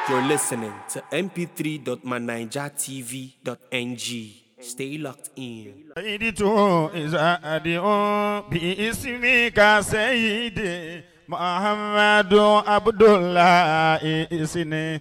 You're listening to mp3.manijatv.ng. Stay locked in. سيدت إذا أدعو باسمك سيدي محمد عبد الله إسني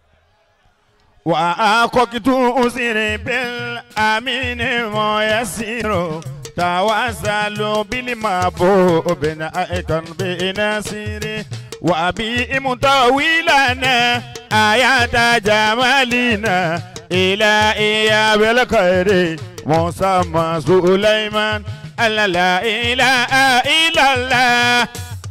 وأقوكت أسري بالأمين ويسير توسل بالمحبوب نائكا بنصيري وأبي مطولنا آيات جمالنا إلى إياب الخير مسمى سليمان ألا لا إله إلا الله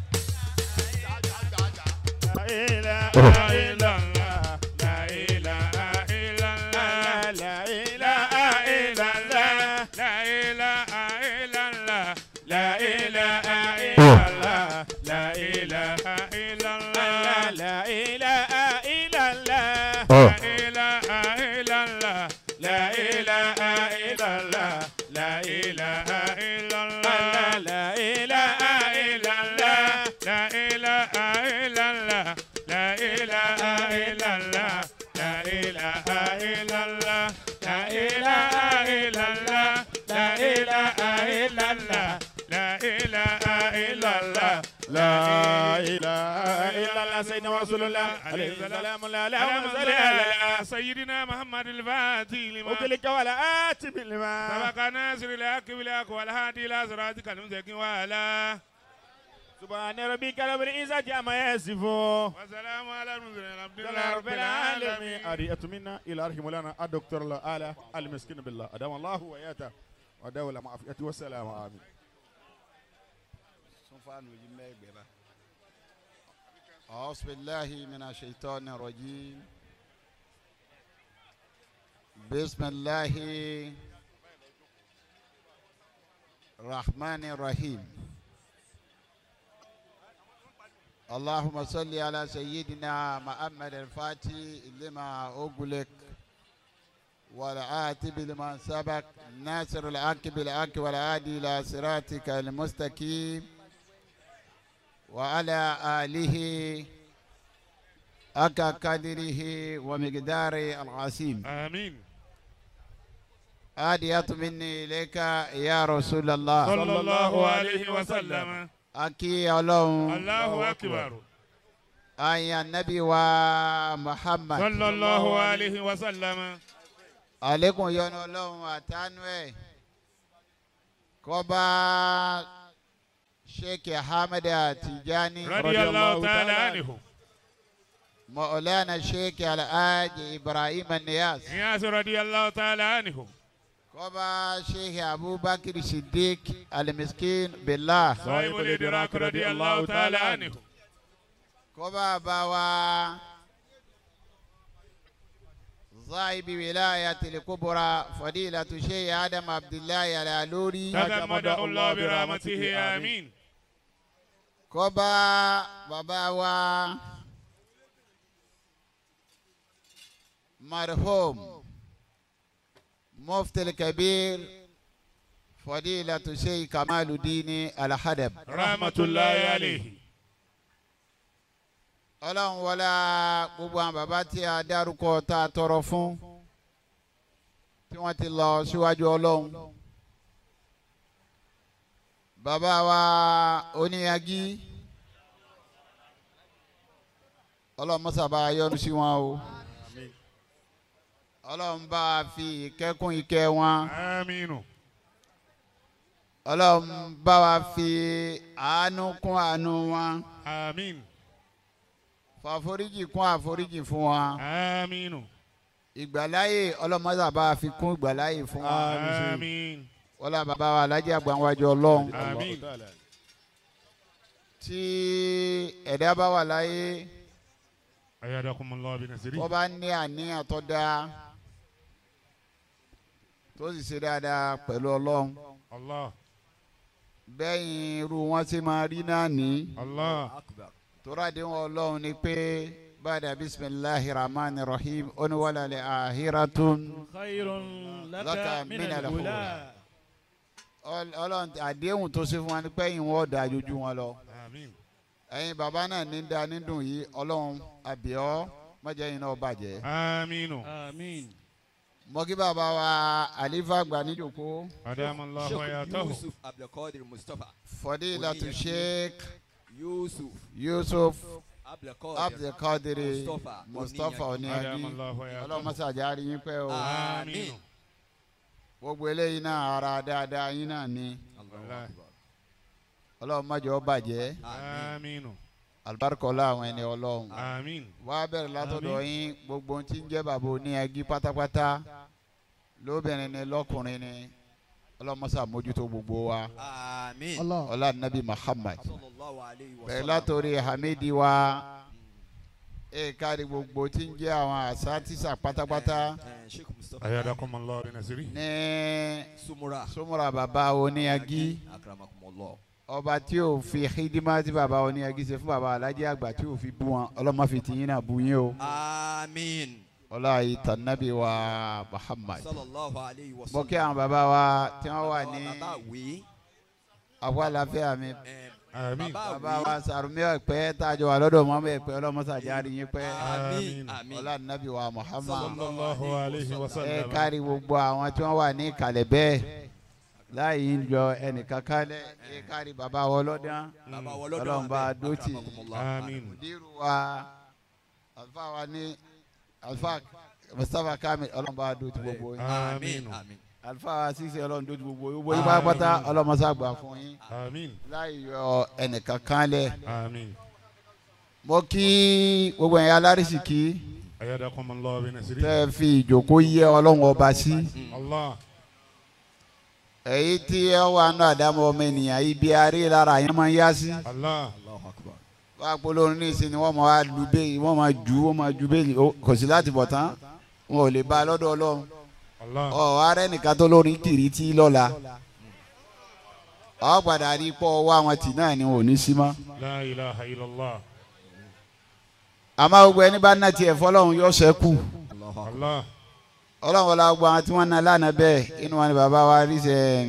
لا إله إلا الله لا إله إلا الله لا إله إلا الله لا إله إلا الله لا إله إلا الله لا إله إلا الله لا إله إلا الله لا إله إلا الله لا إله إلا الله لا إله إلا الله لا إله إلا الله لا إله إلا الله لا إله إلا الله لا إله إلا الله لا إله إلا الله لا إله إلا الله لا إله إلا الله لا إله إلا الله سيدنا رسول الله عليه السلام لا لا صل على سيدنا محمد الفاتح لما وكلك ولا آت بالماء سبق ناصر الحق بالحق والهادي الى صراطك المستقيم وعلى سبحان ربك رب العزة عما يصفون وسلام على المرسلين الحمد لله لله رب العالمين أريت منا إلى أرحم لنا الدكتور الآلة المسكين بالله أدام الله وياته ودولة معافيته والسلام آمين أعوذ بالله من الشيطان الرجيم بسم الله الرحمن الرحيم اللهم صل على سيدنا محمد الفاتح لما أغلق والعاتب لما سبق ناصر الحق بالحق والعادي إلى صراطك المستقيم وعلى آله أكا قدره ومقدار العظيم امين آدية مني إليك يا رسول الله صلى الله عليه وسلم أكي الله الله اكبر أي النبي ومحمد صلى الله عليه وسلم عليكم يا الله أتانوي كوبا شيخ حامد تجاني رضي الله تعالى عنه مولانا الشيخ الحاج إبراهيم النياس نياس رضي الله تعالى عنه كوبا شيخ أبو بكر الصديق المسكين بالله صاحب الادراك رضي الله تعالى عنه كوبا باوا صاحب ولاية الكبرى فضيلة شيخ آدم عبد الله العلوري تغمده الله برحمته امين كوبا باباوا مرحوم مفتي الكبير فضيلة شيخ كمال الدين الحدب رحمة الله عليه ọlọ́run wọlá gbogbo àwọn bàbá tí a dárúkọ tá a tọrọ fún tí wọ́n ti lọ síwájú ọlọ́run bàbá wa oníyagí ọlọ́run mọ́sàbá yọ́nú sí wọn o ọlọ́run bá a fi ìkẹ́kùn ìkẹ́ wọn امين ọlọ́run bá wa fi àánú kún àánú wọn امين fàforíjì kún àforíjì fún wọn. امين ìgbàláyè ọlọ́mọdé bá a fi kún ìgbàláyè fún wa امين wọ́n lá bàbá wa alájà gbàǹwájú ọlọ́run امين tí ẹ̀dá bá wà láyé ايادكم الله بنصره wọ́n bá ní àníyàn tó dáa tó sì ṣe dáadáa pẹ̀lú ọlọ́run الله bẹ́yìn irú wọn ti máa rí náà ní الله tóradéwọn ọlọ́run ni pé bàdà bisimilahi rahman rahim oníwàlálẹ̀ ahiratun خير لك لك من من الأولى. الأولى Ọl- ọlọ́run àdéhùn tó ṣe fún wa ni pé ẹ̀yin wọn dáa jojú wọn lọ امين ẹ̀yin bàbá náà ní da nídùn yìí ọlọ́run àbíọ́ mọ̀jẹ̀ yín náà bàjẹ́. aminu Àmín. mo kí bàbá wa àlífà gbà níjòkó adamallahu Sheikh hayatahu Yusuf Abdulkadir Mustapha. fadilatu sheikh Yusuf yusuf Abdulkadir abdulkadiri Mustapha mustapha Oníyanjú. oníyanjú adamallahu hayatahu ọlọ́mọsàjà rí yín pẹ́ o Àmín. gbogbo eléyìí náà ara dáadáa yín náà ni Allahu Akbar. ọlọ́mọjọ́ bàjẹ́ Àmín. aminu alibarikọ́lá àwọn ẹni ọlọ́run amin wá bẹ̀rẹ̀ látọ̀dọ̀ yín gbogbo ohun tí ń jẹ́ bàbá oníyanjú pátápátá lóbìnrin ni lọ́kùnrin ni ọlọ́mọsà mójútó gbogbo wa Àmín. ọlá nabi muhammad Sallallahu alayhi wa bẹ̀rẹ̀ sallam. látòrí hamidi wa ẹ̀ kárí gbogbo tí ń jẹ́ àwọn àṣà tíṣà pátápátá Eh, Sheikh Mustapha. ayadakumallahu bi nasiri ní Sumura. súnmọ́ra bàbá oníyanjú Akramakumullah. ọba tí ò fi hídímà tí bàbá oníyanjú ṣe fún bàbá alájẹ àgbà tí ò fi bú wọn ọlọ́mọ fi tìyín náà bú yín o Àmín. ọlá ìtàn nabi wa muhammad Sallallahu alayhi wa mo sallam. kí àwọn bàbá wa tí wọ́n wà Bàbá ní bàbá wí. àpò àlàáfíà mi Eh, amin Bàbá bàbá wí. wa sàrùmí ọ̀pẹ́ tàjọ wà lọ́dọ̀ mọ́mọ́ ẹ̀pẹ́ ọlọ́mọsàjà rí yín pẹ́ Àmín. Àmín. Àmín. ọlá nabi wa muhammad sallallahu alayhi wa ẹ sallam kárí gbogbo àwọn tí wọ́n wà ní ìkàlẹ̀ bẹ́ẹ̀ láì ń jọ ẹnìkan kálẹ̀ ẹ kárí bàbá wa ọlọ́dán Bàbá wọlọ́dọ̀ Ọlọ́run bá abẹ́. dótì. Akramakumullah. amin mùdírù wa alfa wa ní alfa mustapha kamil ọlọ́run bá dótì gbogbo yín Àmín. Àmín. Àmín. alfa wa sísè ọlọ́run dótì gbogbo yín gbogbo yín pátápátá ọlọ́mọsá gbà fún yín amin láì yọ ẹnìkan kálẹ̀ amin mo kí gbogbo ẹ̀yin alárísìkí ayadakumallahu bi nasiri tẹ́ ẹ fi ìjókòó yẹ ọlọ́run ọba sí allah èyí tí ẹ wà nù àdámọ́ ọmọ ènìyàn ibi arí lára yẹn máa ń yá sí allah Allahu Akbar. wọ́n á polówó ní ìsìn ni wọ́n máa lu bẹ́ẹ̀ wọ́n máa ju wọ́n máa ju bẹ́ẹ̀ ó- kò sí láti bọ̀ tán wọn ò lè bá a lọ́dọ̀ ọlọ́run allah ọ ààrẹ nìkan tó lórí kìrìtì lọ́la ọ padà rí pọ̀ wá àwọn tì náà ni wọn ò ní sí mọ́ la ilaha illallah àmọ́ gbogbo ẹni bá ná tiẹ̀ fọlọ́run yóò ṣẹ́kù Allahu Akbar. allah ọlọ́run wọlé gbogbo àwọn tí wọ́n ná lánàá bẹ́ẹ̀ inú wọn ni bàbá wa rí sẹ́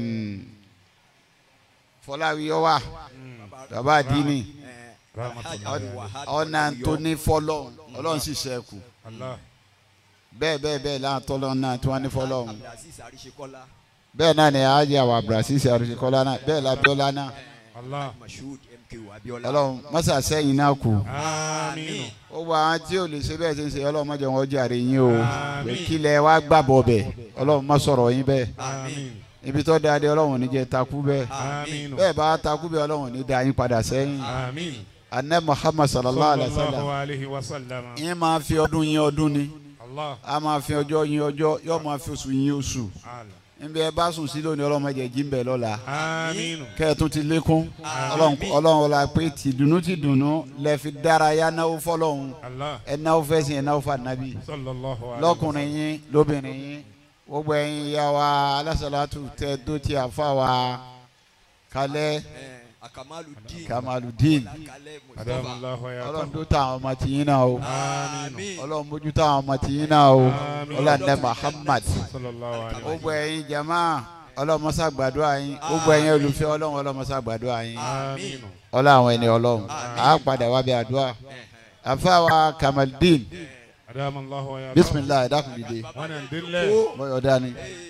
fọláwíyọ́ wà bàbá àdínì Eh, rahmatullahi Alhaji Wahab ọ̀nà tó Yọ. ní fọlọ́run ọlọ́run sì ṣẹ́kù allah bẹ́ẹ̀ bẹ́ẹ̀ bẹ́ẹ̀ láwọn tọ́lọ́run náà tí wọ́n ní fọlọ́run Abdulaziz Arishekola. bẹ́ẹ̀ náà ni ajé àwọn abdulrasisi arúgbókọ́lá náà bẹ́ẹ̀ labiola náà allah Mashood MK Abiola. ọlọ́run mọ́sà sẹ́yìn náà kù amin ó wọ àwọn tí ò lè ṣe bẹ́ẹ̀ ṣe ń ṣe ọlọ́run mọ́jọ wọn jàre yín o Àmín. pé kílẹ̀ wá gbàbọ̀ bẹ̀ ọlọ́run má sọ̀rọ̀ yín bẹ́ẹ̀ amin ibi tó dáadé ọlọ́run ò ní jẹ́ takú bẹ́ẹ̀ amin bẹ́ẹ̀ bá takú bẹ́ẹ̀ ọlọ́run ò ní da yín padà sẹ́yìn amin anẹ́ muhammad sallallahu alayhi wa sallam sallallahu alayhi wa sallam yín máa fi ọdún yín ọdún ni allah a máa fi ọjọ́ yín ọjọ́ yóò máa fi oṣù yín oṣù allah níbi ẹ bá sùn sí lónìí ọlọ́run má jẹ́ jí ń bẹ̀ lọ́la amin kẹ́ẹ̀tún ti lékún ọlọ́run ọlọ́run ọlá pé tìdùnnú tìdùnnú lẹ fi dárayá náwó fọlọ́run allah ẹ náwó fẹ́sìn ẹ náwó fànàbí sallallahu alayhi lọ́kùnrin yín lóbìnrin yín gbogbo ẹ̀yin ìyá wa alásàlátù tẹ dó ti àfa wa kalẹ̀ Eh, Akamaludin. kamaludin Akalẹ̀ Mustapha. adamallahu ọlọ́run hayatahu dó táwọn ọmọ tìyín náà o Àmín. ọlọ́run mójú táwọn ọmọ tìyín náà o Àmín. ọlọ́run muhammad sallallahu alayhi gbogbo ẹ̀yin jama ọlọ́run mọ́sá gbàdúrà yín gbogbo ẹ̀yin olùfẹ́ ọlọ́run ọlọ́run mọ́sá gbàdúrà yín amin ọlọ́run àwọn ẹni ọlọ́run á padà wá bí àdúrà àfa wa kamaldin adamallahu hayatahu bisimilayi dákun dìde wọn ń dílé bọ́yọ̀ dání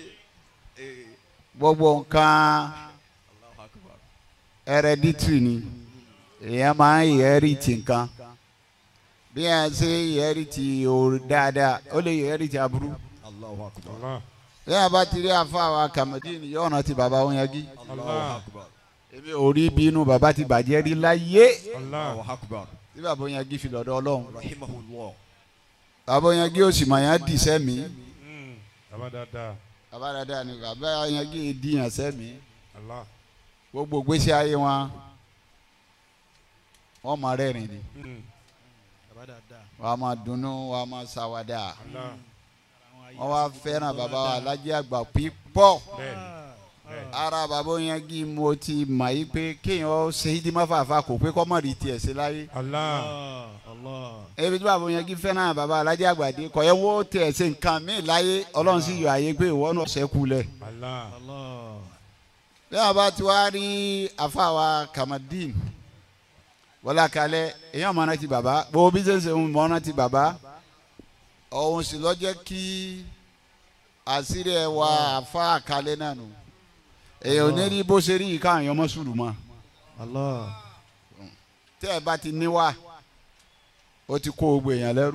Eh, eh, gbogbo nǹkan Allahu Akbar. hereditary ni èèyàn máa ń inherit nǹkan bí yẹn ṣe inherit o dáadáa ó lè inherit aburú Allahu Akbar. allah bí yẹn bá ti rí àfa wa kamaldin yóò rántí ti bàbá wọn yagi Allahu Akbar. èmi ò rí bínú bàbá ti bàjẹ́ rí láyé allah Allahu Akbar. tí bàbá wọn yagi fi lọ́dọ̀ ọlọ́run Rahimahullah. bàbá wọn yagi ó sì mọ̀ yẹn dì sẹ́mi Mm. baba dada bàbá dáadáa ni bàbá wọn yagi dì yàn sẹ́mi allah gbogbo gbèsè ayé wọn wọn máa rẹ́rìn ni Mm. wọn a máa dunnú wọn a máa ṣàwàdà allah wọn wá fẹ́ràn bàbá wa alájẹ àgbà pípọ̀ bẹ́ẹ̀ bẹ́ẹ̀ ara bàbá yẹn kí mo ti mọ̀ yí pé kéèyàn ó ṣe ìdímọ̀ fàáfà kò pé kọ́ mọ̀ rí tiẹ̀ sí láyé allah ebi tí bàbá yẹn kí fẹ́ràn bàbá alájẹ àgbà dé kọ́ yẹn wọ́n tẹ̀ ṣe nǹkan mí láyé ọlọ́run sì yọ àyè pé ìwọ náà ṣẹ́kù lẹ̀ allah bí wọn bá ti wá rí àfàwà kamadin wọlé akalẹ èèyàn mọ̀nà ti bàbá gbogbo bí ṣe ń ṣe ń mọ̀nà ti bàbá òun sì lọ jẹ́ kí àṣírí ẹ wà àfa àkálẹ̀ náà nù èèyàn ní rí bó ṣe rí yìí káàyàn ọmọ sùúrù mọ́ Allah. tẹ́ ẹ bá ti níwà ó ti kó gbogbo èèyàn lẹ́rú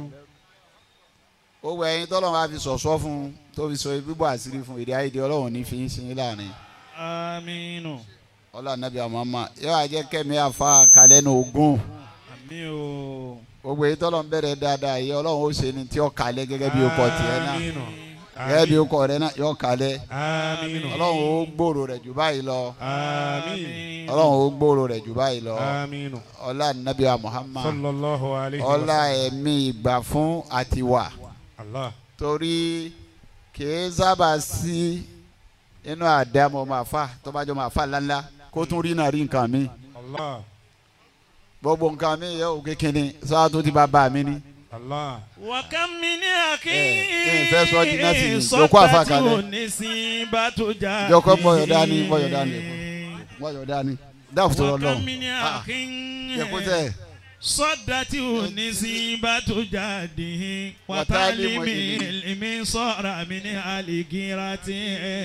gbogbo ẹ̀yin tọ́lọ́run bá fi sọ̀sọ́ fún un tó fi sọ bíbọ̀ àṣírí fún èdè àìdè ọlọ́run ní fi ń sin láàrin aminu ọlọ́run nàbí àmọ́mọ́ yóò wá jẹ́ kẹ́mi àfa àkálẹ̀ ní ogún ami o gbogbo èyí tọ́lọ́run bẹ̀rẹ̀ dáadáa yìí ọlọ́run ó ṣe ni tí ó kalẹ̀ gẹ́gẹ́ bí ó kọ tiẹ̀ náà aminu gẹ́gẹ́ bí ó kọ rẹ náà yóò kalẹ̀ aminu ọlọ́run ó gbòòrò rẹ̀ jù báyìí lọ aminu ọlọ́run ó gbòòrò rẹ̀ jù báyìí lọ aminu ọlá nàbí àmọ́mọ́ sallallahu alayhi wa ọlá sallam ẹ̀mí ìgbà fún àtiwà allah torí kìí sábà sí inú àdámọ́ máa fà tó bá jọ máa fà lánlá kó tún rí náà rí nǹkan mi allah gbogbo nǹkan mi yẹ òkè kínní sáà tó ti bá bá mi ní. allah wàkàn mi ní àkí. ẹ ẹ fẹ́ sọ di nọ́ọ̀sì ni jókòó àfa kalẹ̀ sọ́tà tí ò ní sí bá tó já. jókòó mọ̀yọ̀ dání mọ̀yọ̀ dání mọ̀yọ̀ dání dáàfù tó lọ wàkàn lọ́hùn. mi ní àkí. yẹ̀kú tẹ̀ sọ́dà tí ò ní sí bá tó jáde. Wàtálímù wàtálímì ìlmi. ìlmi sọ̀rọ̀ mi ní àlìgírátì.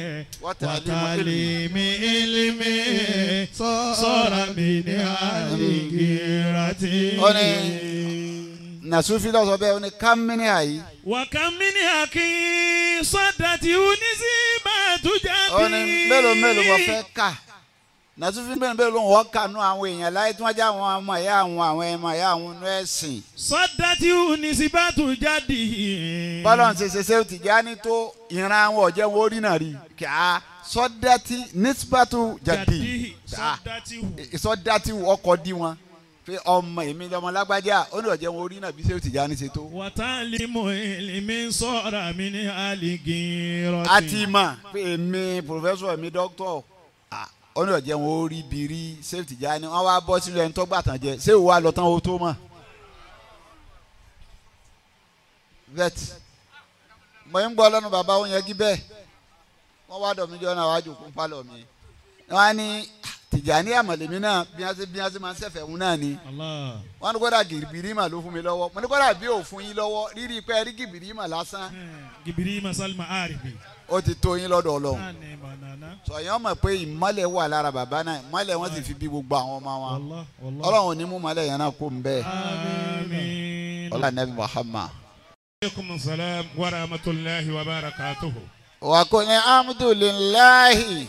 Wàtálímù wàtálímì ìlmi sọ̀rọ̀ mi ní àlìgírátì. Ó ní nàṣúfì lọ́sọ̀ bẹ́ẹ̀ ó ní kámínì àyí wàkàmínì àkí sọ́dà tí ò ní sí bá tó jáde. ó ní mélòó mélòó wọ́n fẹ́ kà nàṣúfì mélòó mélòó wọ́n kà nú àwọn èèyàn láyé tí wọ́n já àwọn ọmọ ẹ̀yà àwọn àwọn ẹ̀mọ ẹ̀yà àwọn inú ẹ̀sìn sọ́dà tí ò ní sí bá tó jáde. bọ́lá ń ṣe ṣe ṣe ti já ní tó ìran àwọn ọ̀jẹ̀ wo rí náà rí kí a sọ́dátì nísbàtú jáde sọ́dà tí ò. sọ́dátì ọkọ̀ dí wọn pé ọmọ èmi lọmọ lágbájá ó ní ọ̀jẹ̀ wo rí náà bí ṣe ti já ní ṣe tó. wàtálímù ìlmi sọ̀rọ̀ mi ní àlìgírọ́tì. a ti mọ̀ pé èmi pòfẹ́sọ̀ èmi dókítọ̀ ah, ó ní ọ̀jẹ̀ wọn ó rí bí rí ṣé ti já ní wọ́n wá bọ́ sílẹ̀ ń tọ́gbà tán jẹ ṣé òwò àlọ́ tán o tó mọ̀. vet mo ń gbọ́ lọ́nu bàbá wọn yẹn jí bẹ́ẹ̀ wọ́n wá dọ̀ mí jọ náà wájú kún pálọ̀ mi wọ́n á ní Tìjàní àmọ̀lẹ́mí náà bí wọ́n ṣe bí wọ́n ṣe máa ń ṣẹ̀fẹ̀ wọn náà ni Allah. wọ́n ní kódà gìrìbìrì mà ló fún mi lọ́wọ́ mo ní kódà bí ò fún yín lọ́wọ́ rírí pé rí gìrìbìrì mà lásán gibiri masalma arifi. ó ti tó yín lọ́dọ̀ Ọlọ́run nani banana. sọ̀yìn ọmọ pé ìmọ̀lẹ̀ wà lára bàbá náà ìmọ̀lẹ̀ wọn sì fi bí gbogbo àwọn ọmọ wọn wallah wallah. Ọlọ́run ò ní mú mọ̀lẹ̀ yẹn náà kó ń bẹ́ẹ̀ àmín. ọlá nàbí Muhammad. aleykum salaam wa rahmatulahi wa barakatuhu. وقل الحمد لله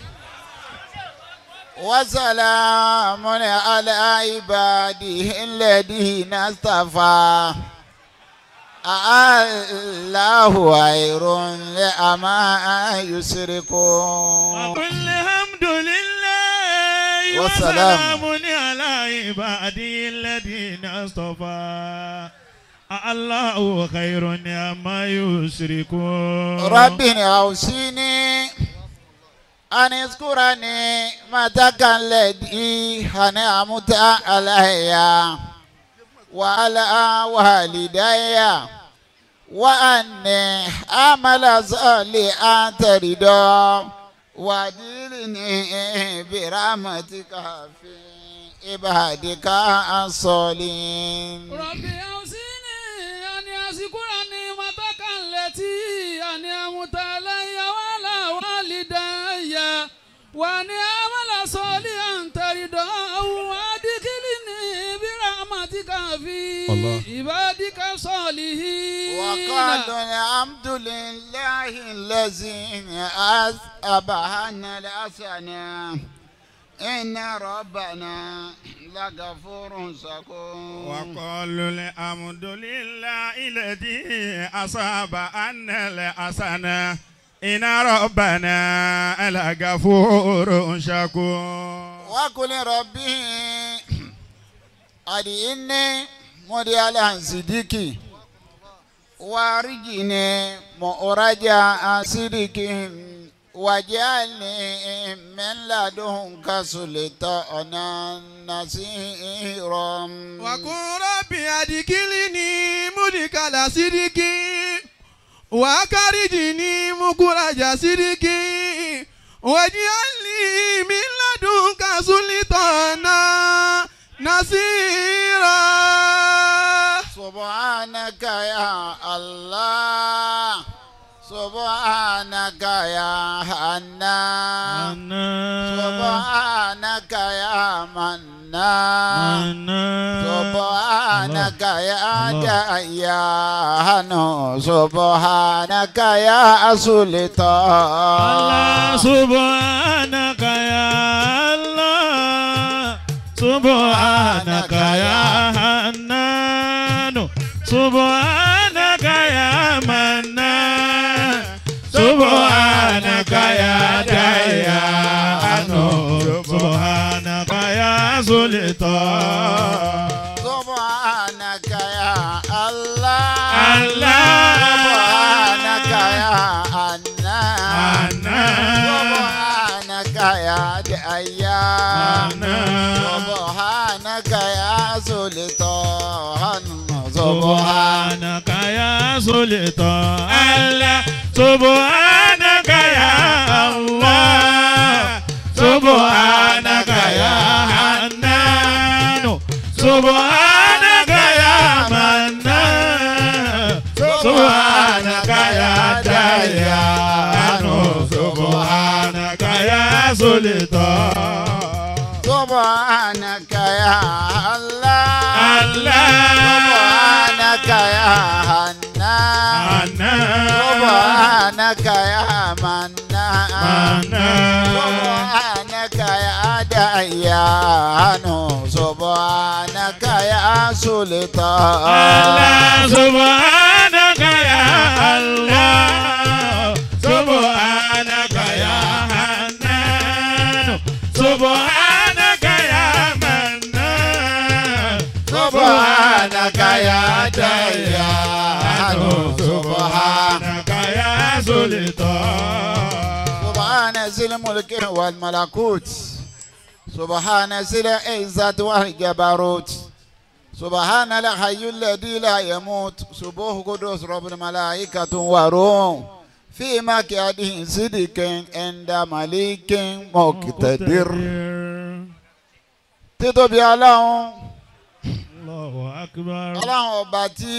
وسلام على عباده الذين اصطفى الله خير لأما يشركون وقل الحمد لله والسلام. وسلام على عبادي الذين اصطفى الله خير عما يشركون ربي أوصيني أن اذكرني متك الذي أنعمت علي وعلى والدي وأني أعمل صالحا ترضى وأدلني برحمتك في عبادك الصالحين ربي أوصيني أن أذكرني متك التي أنعمت علي وعلى والدي وأن أعمل صالحا ترضاه وأدخلني برحمتك في عبادك الصالحين وقالوا الحمد لله الذي أذهبنا الحسنى إن ربنا لغفور شكور وقالوا الحمد لله الذي أصاب أن الحسنة إن ربنا لغفور شكور وقل ربي أدعني مديالا صديقي وارجني مؤرجا صديقي واجعلني من لدنك سلطانا نصيرا وقل ربي أدخلني مدخل صدق وأخرجني مخرج صدق واجعلني من لدنك سلطانا نصيرا سبحانك يا الله سبحانك يا حنان سبحانك يا منان سبحانك يا ديان سبحانك يا سلطان سبحانك يا الله سبحانك يا حنان سبحانك يا منان سبحانك يا ديان سبحانك يا سلطان سبحانك يا الله الله. سبحانك يا حنان حنان. سبحانك يا ديان سبحانك يا سلطان سبحانك سبحانك يا سلطان الله سبحانك يا الله سبحانك يا حنان سبحانك يا منان سبحانك يا ديان سبحانك يا سلطان سبحانك يا الله الله سبحانك يا حنان سبحانك يا منان سبحانك يا ديان سبحانك يا سلطان الله سبحانك يا الله سبحانك يا حنان سبحانك يا منان سبحانك يا ديان سبحانك سبحانك يا سلطان سبحان ذي الملك والملكوت سبحان ذي العزة والجبروت سبحان الحي الذي لا يموت سبوه قدوس رب الملائكة والروح في مكان صدق عند مليك مقتدر títóbi ọlọ́run الله أكبر ọlọ́run ọba tí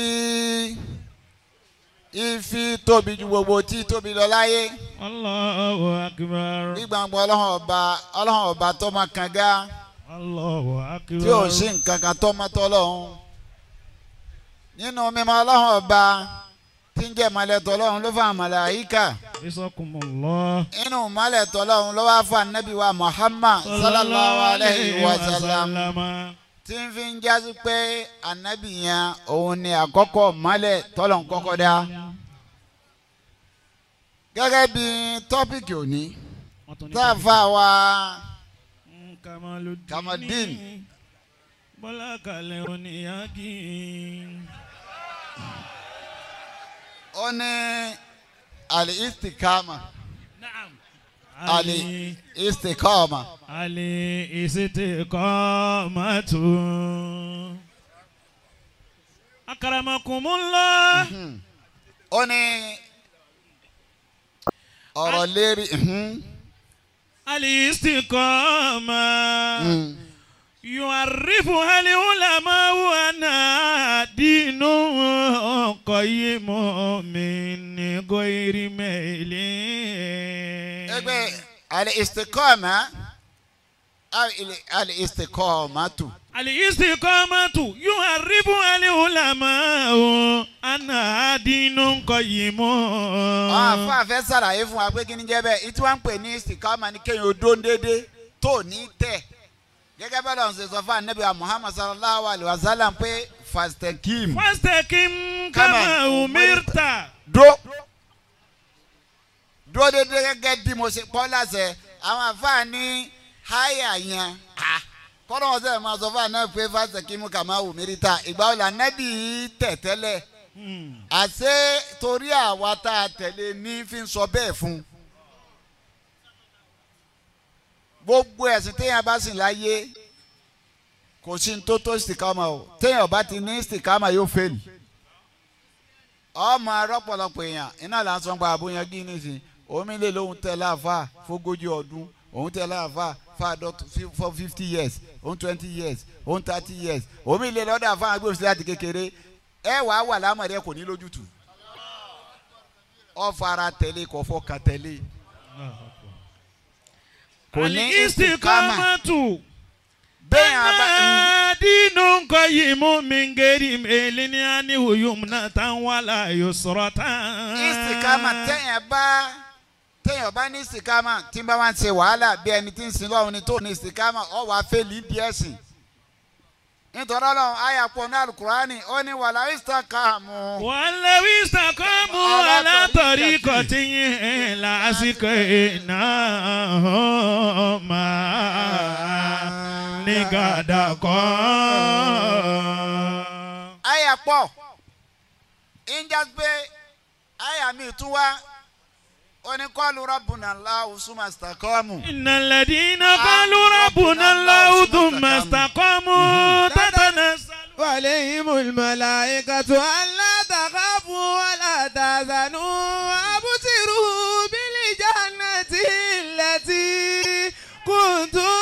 ìfi tóbi ju gbogbo tí tóbi lọ láyé الله أكبر nígbàgbọ́ ọlọ́run ọba ọlọ́run ọba tó máa kànga الله أكبر tí ò sí nǹkan kan tó máa tọ́lọ́run nínú mímọ́ ọlọ́run ọba tí ń jẹ́ ìmọ̀lẹ̀ tọ́lọ́run ló fà màláíkà رزقكم الله inú ìmọ̀lẹ̀ tọ́lọ́run ló wá fà nábì wa Muhammad sallallahu alayhi wa sallam tí ń fi ń jásí pé ànábì yẹn òun ni àkọ́kọ́ ìmọ̀lẹ̀ tọ́lọ́run kọ́kọ́ dá gẹ́gẹ́ bí tọ́pìkì òní tá a fà wá Kamaludin. Kamadin. Bọ́lá kalẹ̀ oníyàgì. ó ní al-istikama Naam. al-istikama Ali istiqamatu. Akaramakumullah. ó ní ọ̀rọ̀ lérí mhm, Ali istiqama. mhm. يعرف هل علماء أن دين قيم من غير ميل ẹgbẹ́ al-istikama al- al-istikamatu الاستقامة يعرف العلماء أن دين قيم àwọn afáfẹ́ sàlàyé fún wa pé kí ni jẹ́ bẹ́ẹ̀ ìtí wọ́n ń pè ní istikama ni kéèyàn ó dó déédéé tó ní tẹ̀ gẹ́gẹ́ bẹ́ẹ̀ lọ́n ṣe sọ fún anabi wa muhammad sallallahu alayhi wa sallam pé fastakim فاستقم كما أمرت dúró dúró déédéé gẹ́gẹ́ bí mo ṣe pọ́ láṣẹ àwọn àfáà ní háyà yẹn ah, kọ́nà wọn sẹ́yìn máa sọ fún anabi pé fastakim kama umirita ìgbà wo la anabi tẹ̀ tẹ́lẹ̀ àṣé torí àwa tá a tẹ̀lé ní fi ń sọ bẹ́ẹ̀ fún un gbogbo ẹ̀sìn téèyàn bá sìn láyé kò sí ní tó tó sìkámà o téèyàn bá ti ní sìkámà yóò fèlì ọmọ arọ́pọ̀lọpọ̀ èèyàn iná là ń sọ pa àbóyan gí nísìn omi lè lóhun tẹ láàfà fógójì ọdún òun tẹ láàfà fàdọ́t for fifty years òun twenty years òun thirty years omi lè lọ́dọ̀ àfà agbófinró láti kékeré ẹ wàá wà lámọ̀dé kò ní lójútùú ọ fara tẹ̀lé kò fọkàn tẹ̀lé kò ní istikama Al-istiqamatu. bẹ́ẹ̀ abá dinu qayimu min ghairi mailin anhu yumnatan wala yusratan. istikama tẹ̀yìn bá tẹ̀yìn bá ní istikama tí n bá wá ń ṣe wàhálà bí ẹni tí ń sin lọ́wọ́ ni tó ní istikama ọ wàá fẹ́ lì í di ẹ̀sìn nítorí ọlọ́run àyà pọ̀ ní alukurani ó ní wàlá istakamu. ولو استقاموا على على طريقة طريقة لأسقيناهم ماء غدقا àyà pọ̀ injas pé àyà mi tún wá ó ní kọ́ọ̀lù rabbuna Allahu summa istaqamu. إن الذين قالوا ربنا الله ثم استقاموا تتنزل وعليهم الملائكة ألا تخافوا ولا تحزنوا وأبصروا بالجنة التي كنتم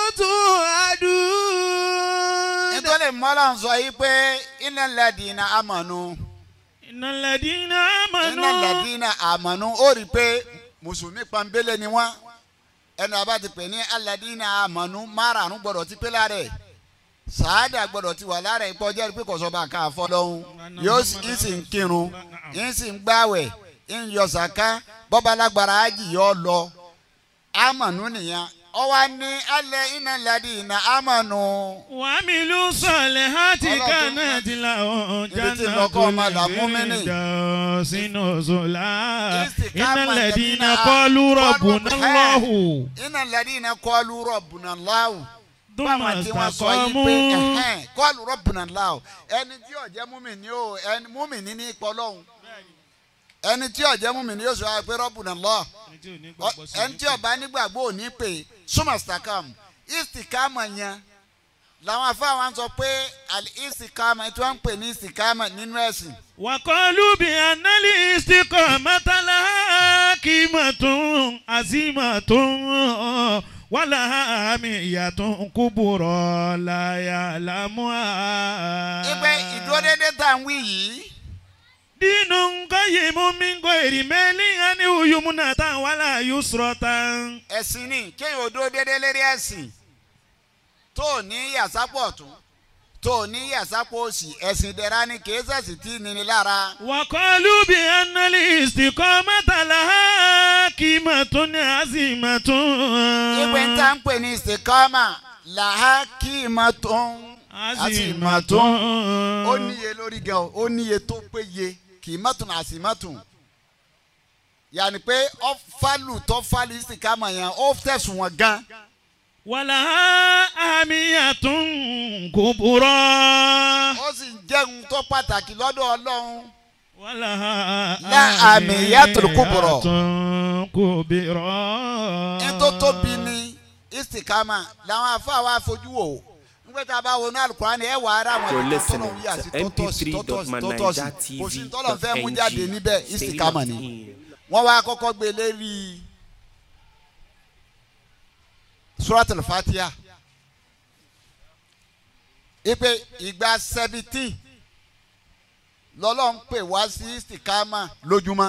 توعدون nítorí mọ́lá ń sọ yìí pé innal ladina amanu إن الذين innal آمنوا ladina amanu ó rí i pé mùsùlùmí pọ́nbélé ni wọ́n ẹnu àbá ti pè ní alladina amanu márààrún gbọ́dọ̀ ti pé lára ẹ̀ sàádà gbọ́dọ̀ ti wà lára ẹ̀ pọ́ jẹ́rìí pé kò sọ bá nǹkan àfọ́ lọ́hún yóò sì ń sì ń kírun ń sì ń gbàwẹ̀ ń yọ sàká bọ́ba lágbára ájì yọ lọ amanu nìyẹn ọ wá ní alẹ́ innal ladina amanu. وعملوا الصالحات Ọlọ́run كانت لهم Ibi tí جنات lọ́kọ́ ọmọ làmúmínì. الفردوس نزلا Istikama إن الذين الذين قالوا قالوا ربنا ربنا الله iná ladina kọlu rọ̀bùnà láwù. ثم báwọn tí wọ́n sọ yìí pé استقاموا ẹ̀hẹ́n, kọlu rọ̀bùnà láwù ẹni tí yóò jẹ́ múmìnì o ẹni múmìnì ní ipò lọ́hùn. ẹni tí yóò jẹ́ múmìnì yóò sọ pé rọ̀bùnà lọ́ ẹni tí yóò bá nígbàgbọ́ ò ní pè súnmọ̀ stakam istikama yẹn làwọn afáwọn sọ pé àlì istikama tí wọ́n ń pè ní istikama nínú ẹ̀sìn. وقالوا بأن الاستقامة لها قيمة عظيمة ولها أهمية كبرى لا يعلمها ìpè ìdúródédé tá à ń wí yìí. دين قيم من غير مال أنه يمنة ولا يسرة ẹ̀sìn ni kéèyàn ò dúró déédéé lérí ẹ̀sìn tó o ní yàsápọ̀ ọ̀tún tó o ní yàsápọ̀ òsì ẹ̀sìn ìdẹ̀ra ni kì í sẹ̀sìn tí nini lára. وقالوا بأن الاستقامة لها قيمة عظيمة ìpè ń tá ń pè ní ìsìkámà làá kí ìmọ̀ tó ń عظيمة ó níye lórí gan o ó níye tó péye kì í mọ̀tún àsì mọ̀tún. yàní pé ọ fálù tó fálù ìsìkámà yẹn ó tẹ̀sùn wọn gan. ولها أهمية كبرى ó sì jẹun tó pàtàkì lọ́dọ̀ ọlọ́run. ولها لا أهمية كبرى. كبرى ní tó tóbi ní istikama làwọn afáà wa fojú wò nígbà tá a bá wọnú alukurani ẹ wà ara àwọn You're ẹni tó listening tọ́lọ̀ ń yà sí to tọ́tọ́sí tọ́tọ́sí tọ́tọ́sí kò sí tọ́lọ̀ fẹ́ mú jáde níbẹ̀ istikama ni wọ́n wá kọ́kọ́ gbé lérí suratul fatiha ipe ìgbà seventeen lọ́lọ́ ń pè wá sí istikama lójúmọ́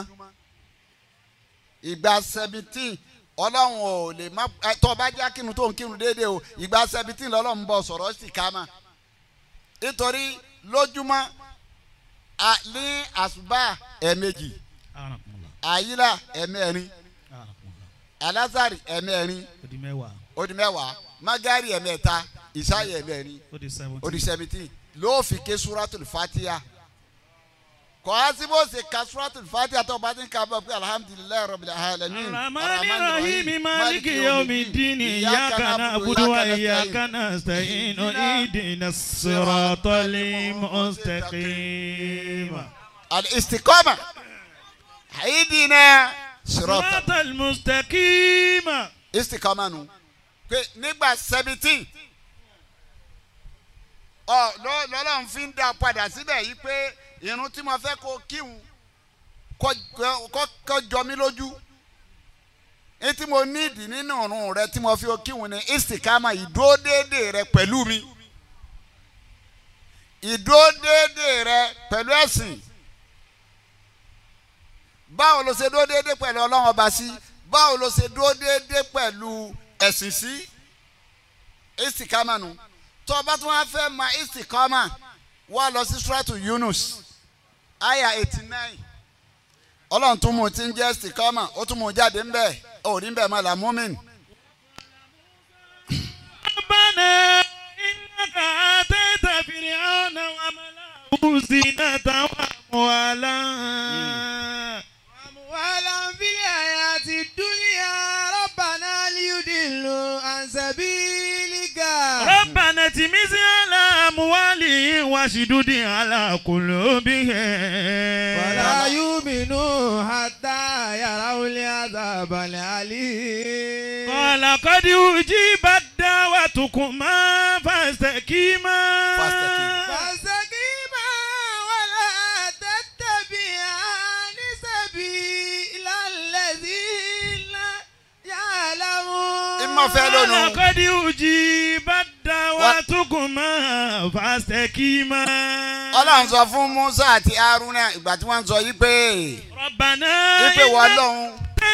ìgbà seventeen ọlọ́run ò lè má ẹ, tó o bá jẹ́ kírun tó ń kírun déédéé o ìgbà seventeen lọ́lọ́run bọ̀ sọ̀rọ̀ istikama nítorí lójúmọ́ a- ní àṣùbà ẹ̀ẹ̀mejì àyílà ẹ̀ẹ̀mẹ́rin alásàrì ẹ̀ẹ̀mẹ́rin ó di mẹ́wàá magari ẹ̀ẹ̀mẹ́ta ìsáyẹ̀ ẹ̀ẹ̀mẹ́rin ó di seventeen ló fi ké suratul fatiha kò á sí bó ṣe ka suratul fatiha tó o bá ti ń ka bọ̀ pé alhamdulilayi rabbil alamin الرحمن الرحيم مالك يوم الدين إياك نعبد وإياك نستعين اهدنا الصراط المستقيم الاستقامة اهدنا صراط صراط المستقيم istikama nu pé nígbà seventeen ọ lọ- lọ́lọ́run fi ń dá padà síbẹ̀ yìí pé irun tí mo fẹ́ kó kíhun kó kó- kó jọ mí lójú ní tí mo nídìí nínú ọ̀run rẹ tí mo fi kíhun ni istikama ìdúródédé rẹ pẹ̀lú mi ìdúródédé rẹ pẹ̀lú ẹ̀sìn báwo ló ṣe dúró déédéé pẹ̀lú ọlọ́run ọba sí báwo ló ṣe dúró déédéé pẹ̀lú ẹ̀sìn sí istikama nu tó o bá tún wá fẹ́ ma istikama wá lọ sí suratu Yunus aya eighty nine ọlọ́run tún mú ti ń jẹ́ istikama ó tún mú jáde ń bẹ̀ òrí ń bẹ̀ mọ́ làmúmin. ربنا إنك آتيت فرعون وملأه زينة وأموالا أموالا في الحياة الدنيا ربنا ليضلوا عن سبيلك ربنا تمس على أموالهم واشدد على قلوبهم ولا يؤمنوا حتى يروا العذاب الأليم قال قد أجيبت دعوتكما فاستقيما فاستقيما. فاستقيما ولا تتبعان سبيل الذين يعلمون ìmọ̀ fẹ́ lónìí. قال قد أجيبت دعوتكما فاستقيما ọlọ́run sọ fún Musa àti Haruna ìgbà tí wọ́n ń sọ yí pé ربنا yí pé wọ́n lọ́hún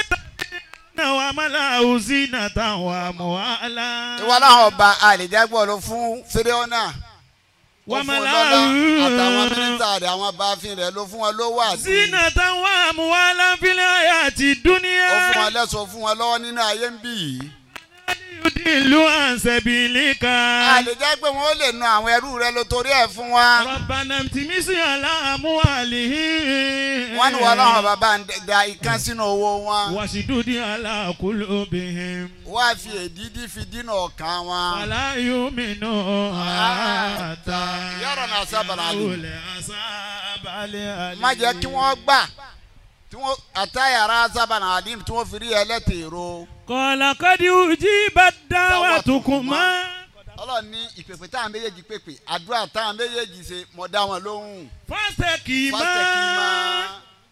وملأه زينة وأموالا ìwọ láwọn ọba àlèjágbọ́ ló fún Fíráúnà ó fún un lọ́lá àtàwọn mínísítà rẹ̀ àwọn abáfin rẹ̀ ló fún wọn lówó àti زينة وأموالا في الحياة ó fún الدنيا wọn lẹ́sọ̀ fún wọn lọ́wọ́ nínú ayé ń bì yìí. يضل عن سبيلك àlèjágbé wọn ó lè na àwọn ẹrú rẹ̀ ló torí ẹ̀ fún wa. ربنا امتمس على أموالهم wọ́n ní wọn láwọn bàbá ń da ikán sínú owó wọn. واشدد على قلوبهم wọ́n á fi èdídí fi dínà ọkàn wọn. ولا يؤمنوا حتى يرون عذاب العليم. يروا العذاب الأليم. má jẹ́ kí wọ́n gbà tí wọ́n àtàyàrá sábànà àdìm tí wọ́n fi rí ẹlẹ́tẹ̀ẹ̀rọ. قال قد أجيبت دعوتكما ọlọ́run ní ìpèpè táwọn méjèèjì pèpè àdúrà táwọn méjèèjì ṣe mọ̀ dá wọn lóhùn. فاستقيما fásitẹ̀kìmá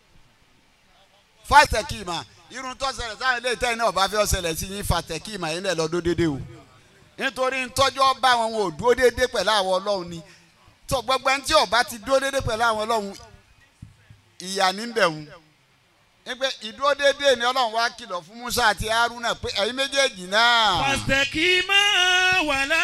fásitẹ̀kìmá irun tó ṣẹlẹ̀ sáwọn ilé ìtẹ́yìn náà bá fẹ́ ṣẹlẹ̀ sí yín fásitẹ̀kìmá yín lẹ̀ lọ́dún dédé o nítorí ntọ́jọ́ bá wọn wọn ò dúró dédé pẹ̀lú àwọn ọlọ́run ni tó gbogbo ẹni tí ò bá ti dúró dédé pẹ̀lú àwọn ọlọ́run ìyà níbẹ̀ wọn nígbẹ́ ìdúró dédé ni ọlọ́run wá kìlọ̀ fún Musa àti Haruna pé ẹ̀yin méjèèjì náà فاستقيما ولا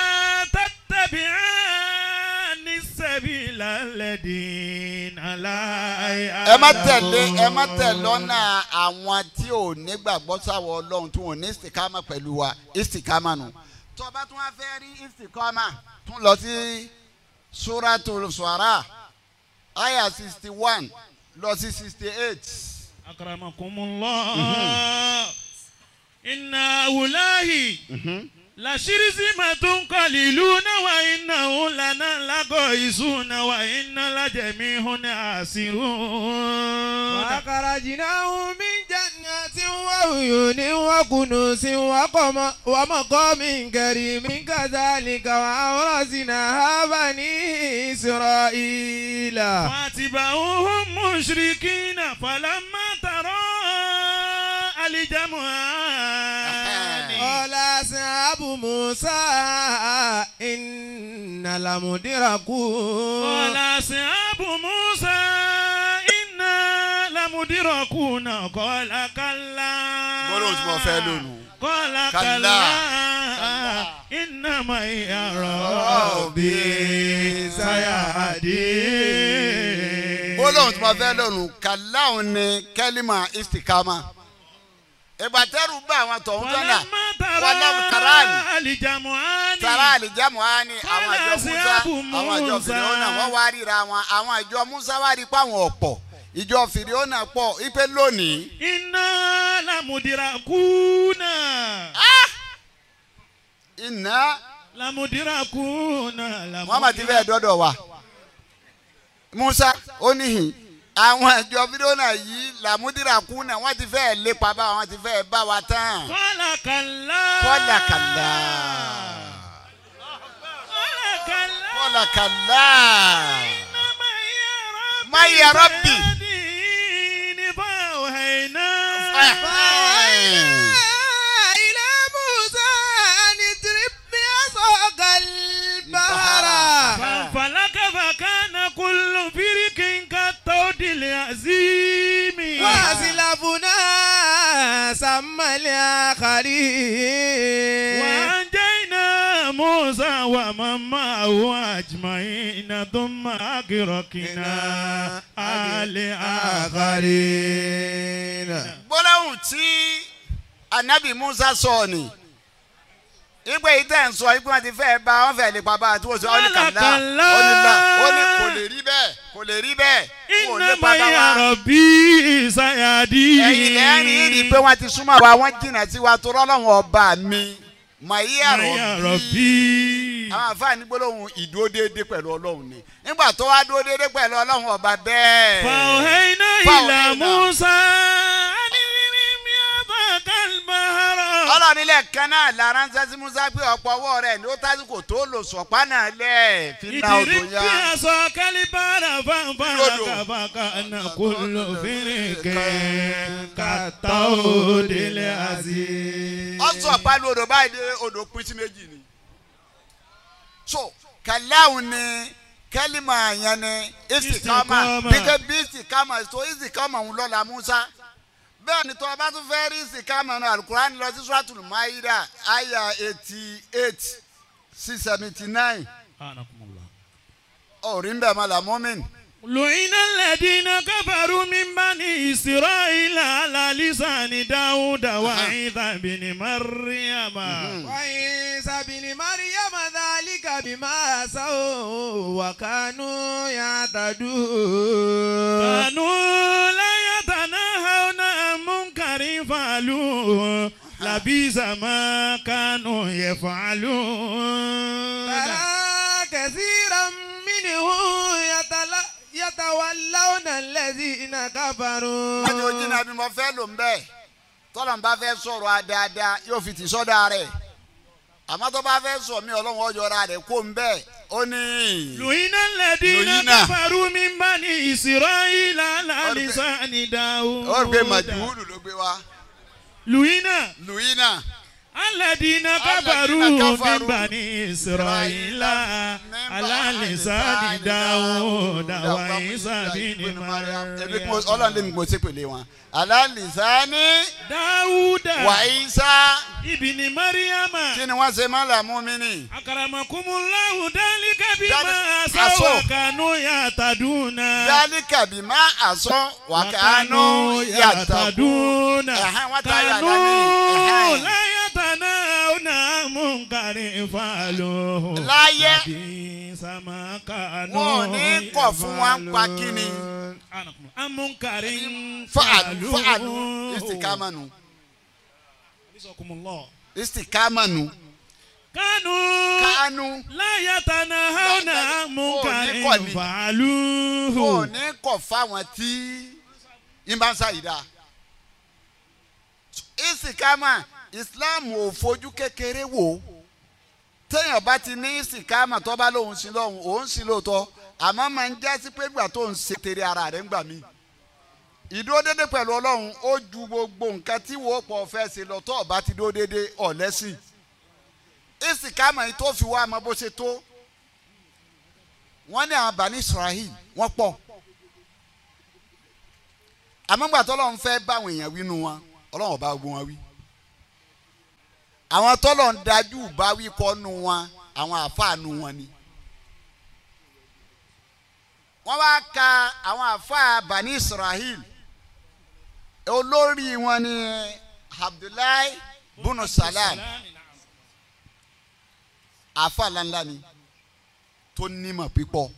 تتبعان السبيل الذين لا ẹ má tẹ̀lé ẹ má tẹ̀lé ọ̀nà àwọn tí ò nígbàgbọ́ sáwọ́ ọlọ́run tí wọn ò ní istikama pẹ̀lú wa istikama nù. tó o bá tún wá fẹ́ rí istikama tún lọ sí suratul Shu'ara aya sixty one lọ sí sixty eight. أكرمكم الله إن هؤلاء لشرذمة قليلون وإنه لنا لغائزون وإن لجميع عاسرون وأخرجناهم من جنات وعيون وكنوز وقم- ومقام كريم كذلك وأورثناها بني إسرائيل فاتبعوهم مشركين فلما ترى الجمعان قال أصحاب موسى إن لمدركون قال أصحاب موسى إنا لمدركون قال كلا gbọ́dọ̀ tí mo fẹ́ lónìí. قال كلا. كلا إنما يا ربي سيهدين gbólóhùn tí mo fẹ́ lónìí kàláhùn ni kẹ́límà istikama. ìgbà tẹ́rù bá àwọn tọ̀hún tọ́nà فلما wàlọ́mù tarani. ترى الجمعان tara àlìjámu á ní àwọn àjọ Kọ́lá musa síábù àwọn àjọ Musa. fìrìhónà wọ́n wá ríra wọn àwọn àjọ musa wá rí pa àwọn ọ̀pọ̀ ìjọ fìrìhónà pọ̀ ipe lónìí. إنا لمدركون iná لمدركون muhammad ti fẹ́ dọ́dọ̀ wa musa ó níhìn àwọn àjọ fìrìhónà yìí làmúdìràkúnà wọ́n ti fẹ́ lépa bá wọn ti fẹ́ bá wa tán. قال كلا kọ́lá kàlá قال كلا kọ́lá kàlá إنما يا ربي ما يا ربي. سيهدين فأوحينا إلى موسى أن اضرب بعصاك البحر فانفلق فكان كل فرق كالطود العظيم وأزل وأما الآخرين وأنجينا موسى ومن معه أجمعين ثم أغرقنا الآخرين gbólóhùn tí anabi musa sọ ni ìgbà yìí tẹ̀ ń sọ ìgbà wọn ti fẹ́ bá wọn fẹ́ lè pa bá àti wọ́n sọ ọ́ ní kàlá Kàlá. ó ní là ó ní kò lè rí bẹ́ẹ̀ kò lè rí bẹ́ẹ̀ kò lè إنما pa bá يا wa. ربي سيهدين ẹ̀yin lẹ́yìn yìí rí i pé wọ́n ti súnmọ́ wa wọ́n jìnnà sí wa tó rọ́lọ́wọ́n ọba mi màyí يا àrọ̀ bí ربي àwọn àfáàní gbólóhùn ìdúró déédéé pẹ̀lú ọlọ́run ni nígbà tó wá dúró déédéé pẹ̀lú ọlọ́run ọba bẹ́ẹ̀. فأوحينا إلى فأوحينا. موسى أن اضرب يدك البحر ọlọ́run ilẹ̀ kan náà lára ń sẹ́sí musa pé ọ̀pọ̀ ọwọ́ rẹ̀ ló tásìkò tó lò sọ̀pá náà lẹ̀ fi na odò اضرب ya. بعصاك البحر فانفلق لودو. فكان كل فرق كالطود العظيم ọ̀sọ̀ pálí odò báyìí dé odò pín sí méjì ni. so kàláhùn ni kẹ́límà yẹn ni istikama Istikama. bíkẹ́ bí istikama so istikama ń lọ́la musa bẹ́ẹ̀ ni tó o bá tún fẹ́ rí istikama náà alukurani lọ sí suratul maida aya eighty eight sí seventy nine سبحانكم الله ọ̀rí ń bẹ̀ mọ́ la mọ́mìn. لعن الذين كفروا من بني إسرائيل على لسان داود وعيسى بن مريم وعيسى بن مريم ذلك بما عصوا وكانوا يعتدون كانوا لا يتناهون عن منكر فعلوه لبئس ما كانوا يفعلون ترى كثيرا منهم يتل- يتولون الذين كفروا wọ́n ti ojú náà bí mo fẹ́ lò ń bẹ́ẹ̀ tọ́lọ̀ ń bá fẹ́ sọ̀rọ̀ a dáadáa yóò fi tì sọ́dà rẹ̀ àmọ́ tó bá fẹ́ sọ mí ọlọ́run ọjọ́ra rẹ̀ kó ń bẹ́ẹ̀ ó ní. لعن الذين لعن. كفروا من بني إسرائيل على لسان داود ó rí pé màjúwúlù ló gbé wá لعن lùyínà الذين كفروا من بني إسرائيل على لسان داود وعيسى بن ebi kò ọlọ́run lè mi مريم kò sí pèlè wọn alálìsáni داود wàyísá ابن مريم kí ni wọ́n ṣe má là mú mi nì. أكرمكم الله ذلك بما ذلك- عصوا عصوا. وكانوا يهتدون dálíkà bí má àsán wàkánú yàtàkù. يهتدون Ẹ̀hẹ́n, wọ́n tayọ àlá ní. كانوا Ẹ̀hẹ́n. لا يتناهون عن منكر فعلوه láyé لبئس ما كانوا wọn ò ní kọ̀ fún wa ń pa kíni. عن منكر fàánù fàánù فعلوه istikamanu حفظكم الله istikamanu كانوا kánú لا يتناهون عن منكر kọ̀ ni. wọn ò فعلوه ní kọ̀ fáwọn tí ń bá ń ṣàyídá. istikama islam ò fojú kékeré wò téèyàn bá ti ní istikama tó bá lóun sí lóhun òun sí lóòótọ́ àmọ́ máa ń jásí pé gbà tó ń ṣe tèrè ara rẹ̀ ń gbà mí ìdúró dédé pẹ̀lú ọlọ́run ó ju gbogbo nǹkan tí wò ó pọ̀ fẹ́ ṣe lọ tó ọba ti dúró dédé ọ̀lẹ́sìn istikama yìí tó fi wá ọmọ bó ṣe tó wọ́n ní àwọn bani israel wọ́n pọ̀ àmọ́gbà tọ́lọ́run fẹ́ báwọn èèyàn wí nu wọn ọlọ́run ọba gbogbo wọn wí àwọn tọ́lọ̀ ń dájú bá wí kọ́ nu wọn àwọn àáfàá nu wọn ni wọ́n wá ka àwọn àáfàá bani israel olórí wọn ni abdullahi bunu salam àáfàá ńláńlá ni tó nímọ̀ pípọ̀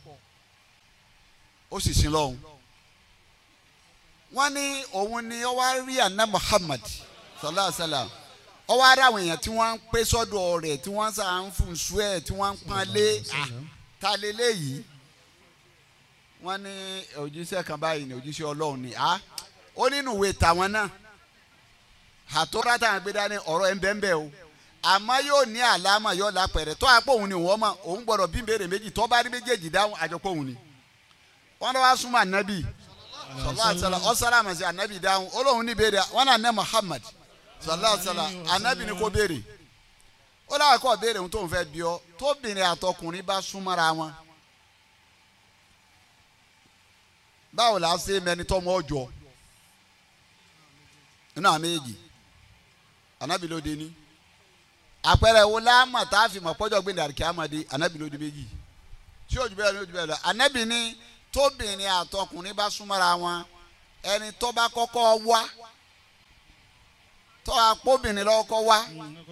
ó sì sin lọ́hùn wọ́n ní òun ni ó wá rí àná muhammad sallallahu alayhi wa sallam ó wá rí àwọn èèyàn tí wọ́n ń pé sọ́dọ̀ rẹ̀ tí wọ́n sà ń fún su ẹ̀ tí wọ́n ń pọ́n lé ah, ta lélẹ́yìí wọ́n ní òjíṣẹ́ kan báyìí ní òjíṣẹ́ ọlọ́run ni ah ó nínú ìwé tàwọn náà àtọ́rọ́ táwọn gbé dání ọ̀rọ̀ ẹ̀ ń bẹ́ẹ̀ bẹ́ẹ̀ o àmọ́ yóò ní àlámà yóò lápẹ̀rẹ̀ tó àpò òun ni wọ́n mọ̀ òun gbọ́dọ̀ bí béèrè méjì tó bá rí méjèèjì dáhùn àjọpọ̀ òun ni wọ́n lọ wá súnmọ́ ànábì sọlá àtàlà ọ̀sára àmàṣe ànábì dáhùn olóhùn ní béèrè wọn náà ní Muhammad sọlá àtàlà ànábì ni kò béèrè ó láwọn kọ́ béèrè ohun tó ń fẹ́ bí ọ tóbìnrin àtọkùnrin bá súnmọ́ra wọn báwo la ṣe mẹni tọmọ ọjọ́ inú àwọn méjì anabi ló dé ní àpẹẹrẹ wo láàmà tá a fi mọ̀ pọ́jọ́ gbé dàrí kíámàdé anabi ló dé méjì tí ojú bẹ́ẹ̀ ló ojú bẹ́ẹ̀ lọ anabi ní tóbìnrin àtọkùnrin bá súnmọ́ra wọn ẹni tó bá kọ́kọ́ wá tó àpòbìnrin lọ́kọ́ wá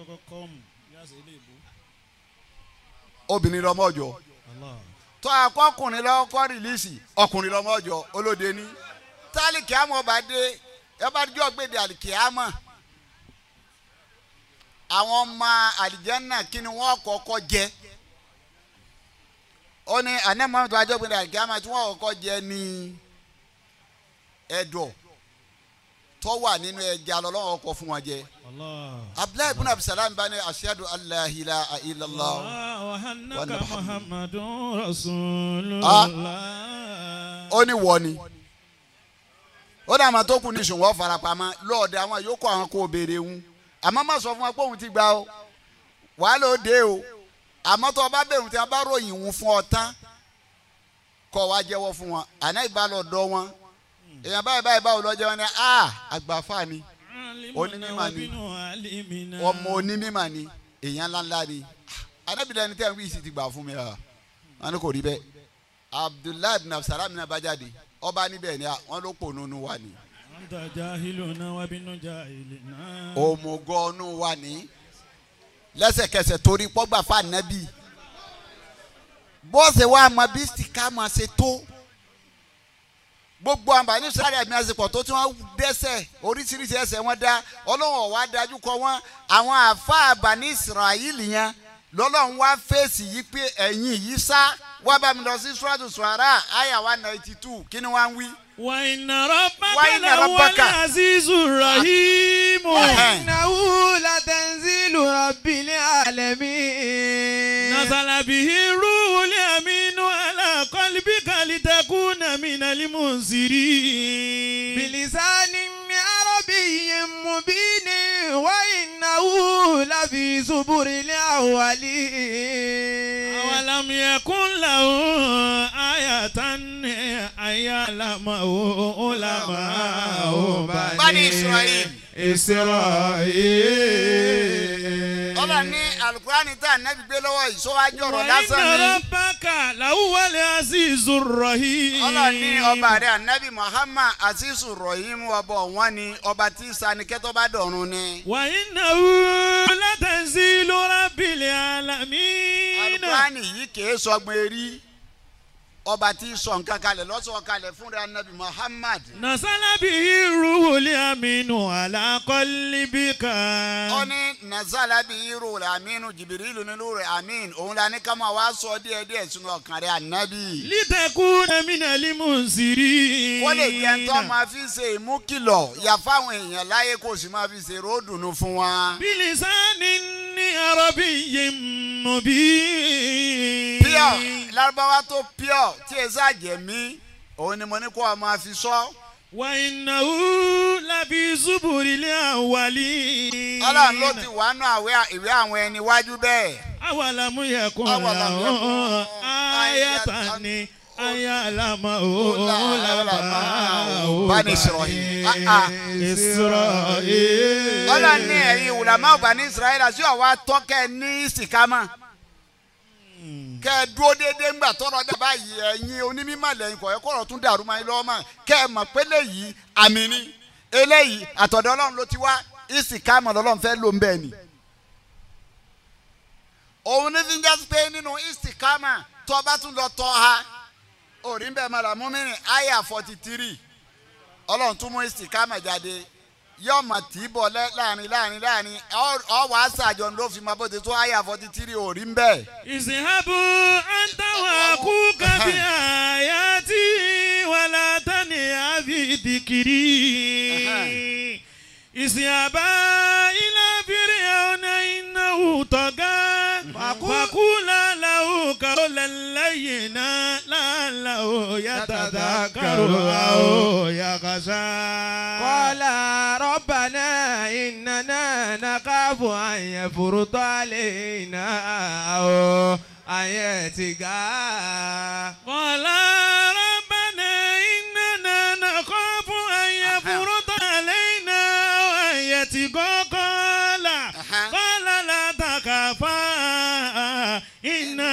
obìnrin lọ́mọ ọjọ́ tó akọkùnrin lọ́kọ́ rìlíìsì ọkùnrin lọ́mọ ọjọ́ olóde ní tálíkì àmọ́ ọba dé ẹ bá jọ gbèdé àlìkì àmọ́ àwọn ọmọ àlìjẹ́nà kí ni wọ́n kọ́kọ́ jẹ ó ní anamọ́ tó ajọ́ gbèdé àlìkì àmọ́ tí wọ́n kọ́kọ́ jẹ ní ẹ̀dọ̀ tó wà nínú ẹja lọ́lọ́wọ́ ọkọ̀ fún wọn jẹ abdullahi ibn abdulsalam bá ní ashadu allah ilaha illallah wàhánàkà Muhammad. muhammadu rasulullah. ó ní wọ ni ó dà máa tó kù ní ìṣòwò farapamọ́ lọ́ọ̀dẹ àwọn yòókù àwọn kò béèrè ń àmọ́ má sọ fún wọn pé òun ti gbà o wàá ló dé o àmọ́ tó o bá bẹ̀rù tí wọ́n bá ròyìn òun fún ọ tán kọ́ wa jẹ́wọ́ fún wọn àná ìbá lọ dọ́ wọn èèyàn báyìí báyìí báwo lọ jẹ́ wọn ni a àgbàfà ni onímọ̀ ni ọmọ onímọ̀ ni èèyàn ńláńlá ni anábìlẹ̀ ẹni tẹ́ ń wí sí ti gbà fún mi rà wọn ni kò rí bẹ́ẹ̀ abdullahi bin absalam náà bá jáde ọba níbẹ̀ ni a- wọn ló pò nínú wa ni anta jahiluna wa binu jahilina. òmùgọ̀ nínú wa ni lẹ́sẹ̀kẹsẹ̀ torí pọ́gbà fún anabi bọ́ọ̀sì wa mọ bí sika máa ṣe tó gbogbo àǹfààní sáré àmì àsìkò tó tí wọ́n dẹ́sẹ̀ oríṣiríṣi ẹsẹ̀ wọn dá ọlọ́run ọ̀wá dájú kọ wọ́n àwọn àáfàá àbáni israẹli yẹn lọ́lọ́run wá fèsì yìí pé ẹ̀yìn yìí sá wá bá mi lọ sí suratu suara àyà one ninety two kí ni wọ́n ń wí. wa inna rabbaka Wa inna lahuwal rabbaka. azizur rahim. Ẹ̀hẹ́n. إنه لتنزيل رب العالمين نزل به الروح الأمين على قلبك لتكون من المنذرين بلسان عربي مبين وإنه لفي زبر الأولين أولم يكن له آية أن يعلمه علماء Bani Israel. إسرائيل ọlọ́run ní alukurani tá a nẹ́bi gbé lọ́wọ́ yìí sọ́wájú ọ̀rọ̀ lásán وإن ni ربك لهو العزيز الرحيم ọlọ́run ní ọba rẹ̀ anabi muhammad asisu rahim ọba ọ̀wọ́n ni ọba tí sanikẹ́tọ́ bá dọ̀run ni. وإنه لتنزيل رب العالمين alukurani yìí kìí sọgbọn erí ọba tí sọ nǹkan kalẹ̀ lọ́sọ̀ kalẹ̀ fúnra anabi muhammad. نزل به الروح الأمين على قلبك ó ní nazala bí irú rẹ̀ aminu jibirilu nílùú rẹ̀ amin òun la ní ká máa wá sọ díẹ̀ díẹ̀ sínú ọkàn rẹ̀ anabi. لتكون من المنذرين kó lè jẹ́ tó máa fi ṣe ìmúkìlọ̀ yà fáwọn èèyàn láyé kó sì máa fi ṣe ròdùnú fún wa. بلسان عربي مبين pure lárúbáwá tó pure tí ẹ ṣàjẹmí òun ni mo ní kó o máa fi sọ. وإنه لفي زبر الأولين ọlọ́run ló ti wà nù àwẹ̀ ìwé àwọn ẹni wájú bẹ́ẹ̀. أولم يكن أولم له يكن آية آية أن يعلمه علماء علماء بني إسرائيل. آه، آه. إسرائيل ọlọ́run ní ẹ̀yin wùlámà ọba ní israẹli àti ọ̀wá tọ́kẹ́ ní ìsìkámà. kẹ́ ẹ dúró déédéé ńgbà tọrọ dà báyìí ẹ̀yin onímọ̀ lẹ́yìn kọ̀ọ̀yẹ́ kọ̀rọ̀ tún dàrú máa ń lọ́wọ́ mọ̀ kẹ́ ẹ mọ̀ pé léyìí àmì ni eléyìí àtọ̀dọ̀ ọlọ́run ló ti wá ìsìkámà lọ́lọ́run fẹ́ ló ń bẹ́ẹ̀ ni. òun ní fi ń jásí pé nínú ìsìkámà tó o bá tún lọ tọ́ ha òrí ń bẹ̀ mọ́ la mú mi rìn àyà forty three ọlọ́run tún mú ìsìkámà jáde yóò mà tí ì bọ̀ lẹ́- láàrin láàrin láàrin ọ- ọ wàá sàjọ ló fi máa bó ti tó àyà forty three òrí ń bẹ̀. اذهبوا أنت وأخوك بآياتي ولا تنيا في ذكري اذهبا إلى فرعون إنه طغى فقولا له قولا لينا لعله يتذكر أو يخشى قال ربنا إننا نخاف أن يفرط علينا أو أن يتقى قال ربنا إننا نخاف أن يفرط علينا وأن يتقى قال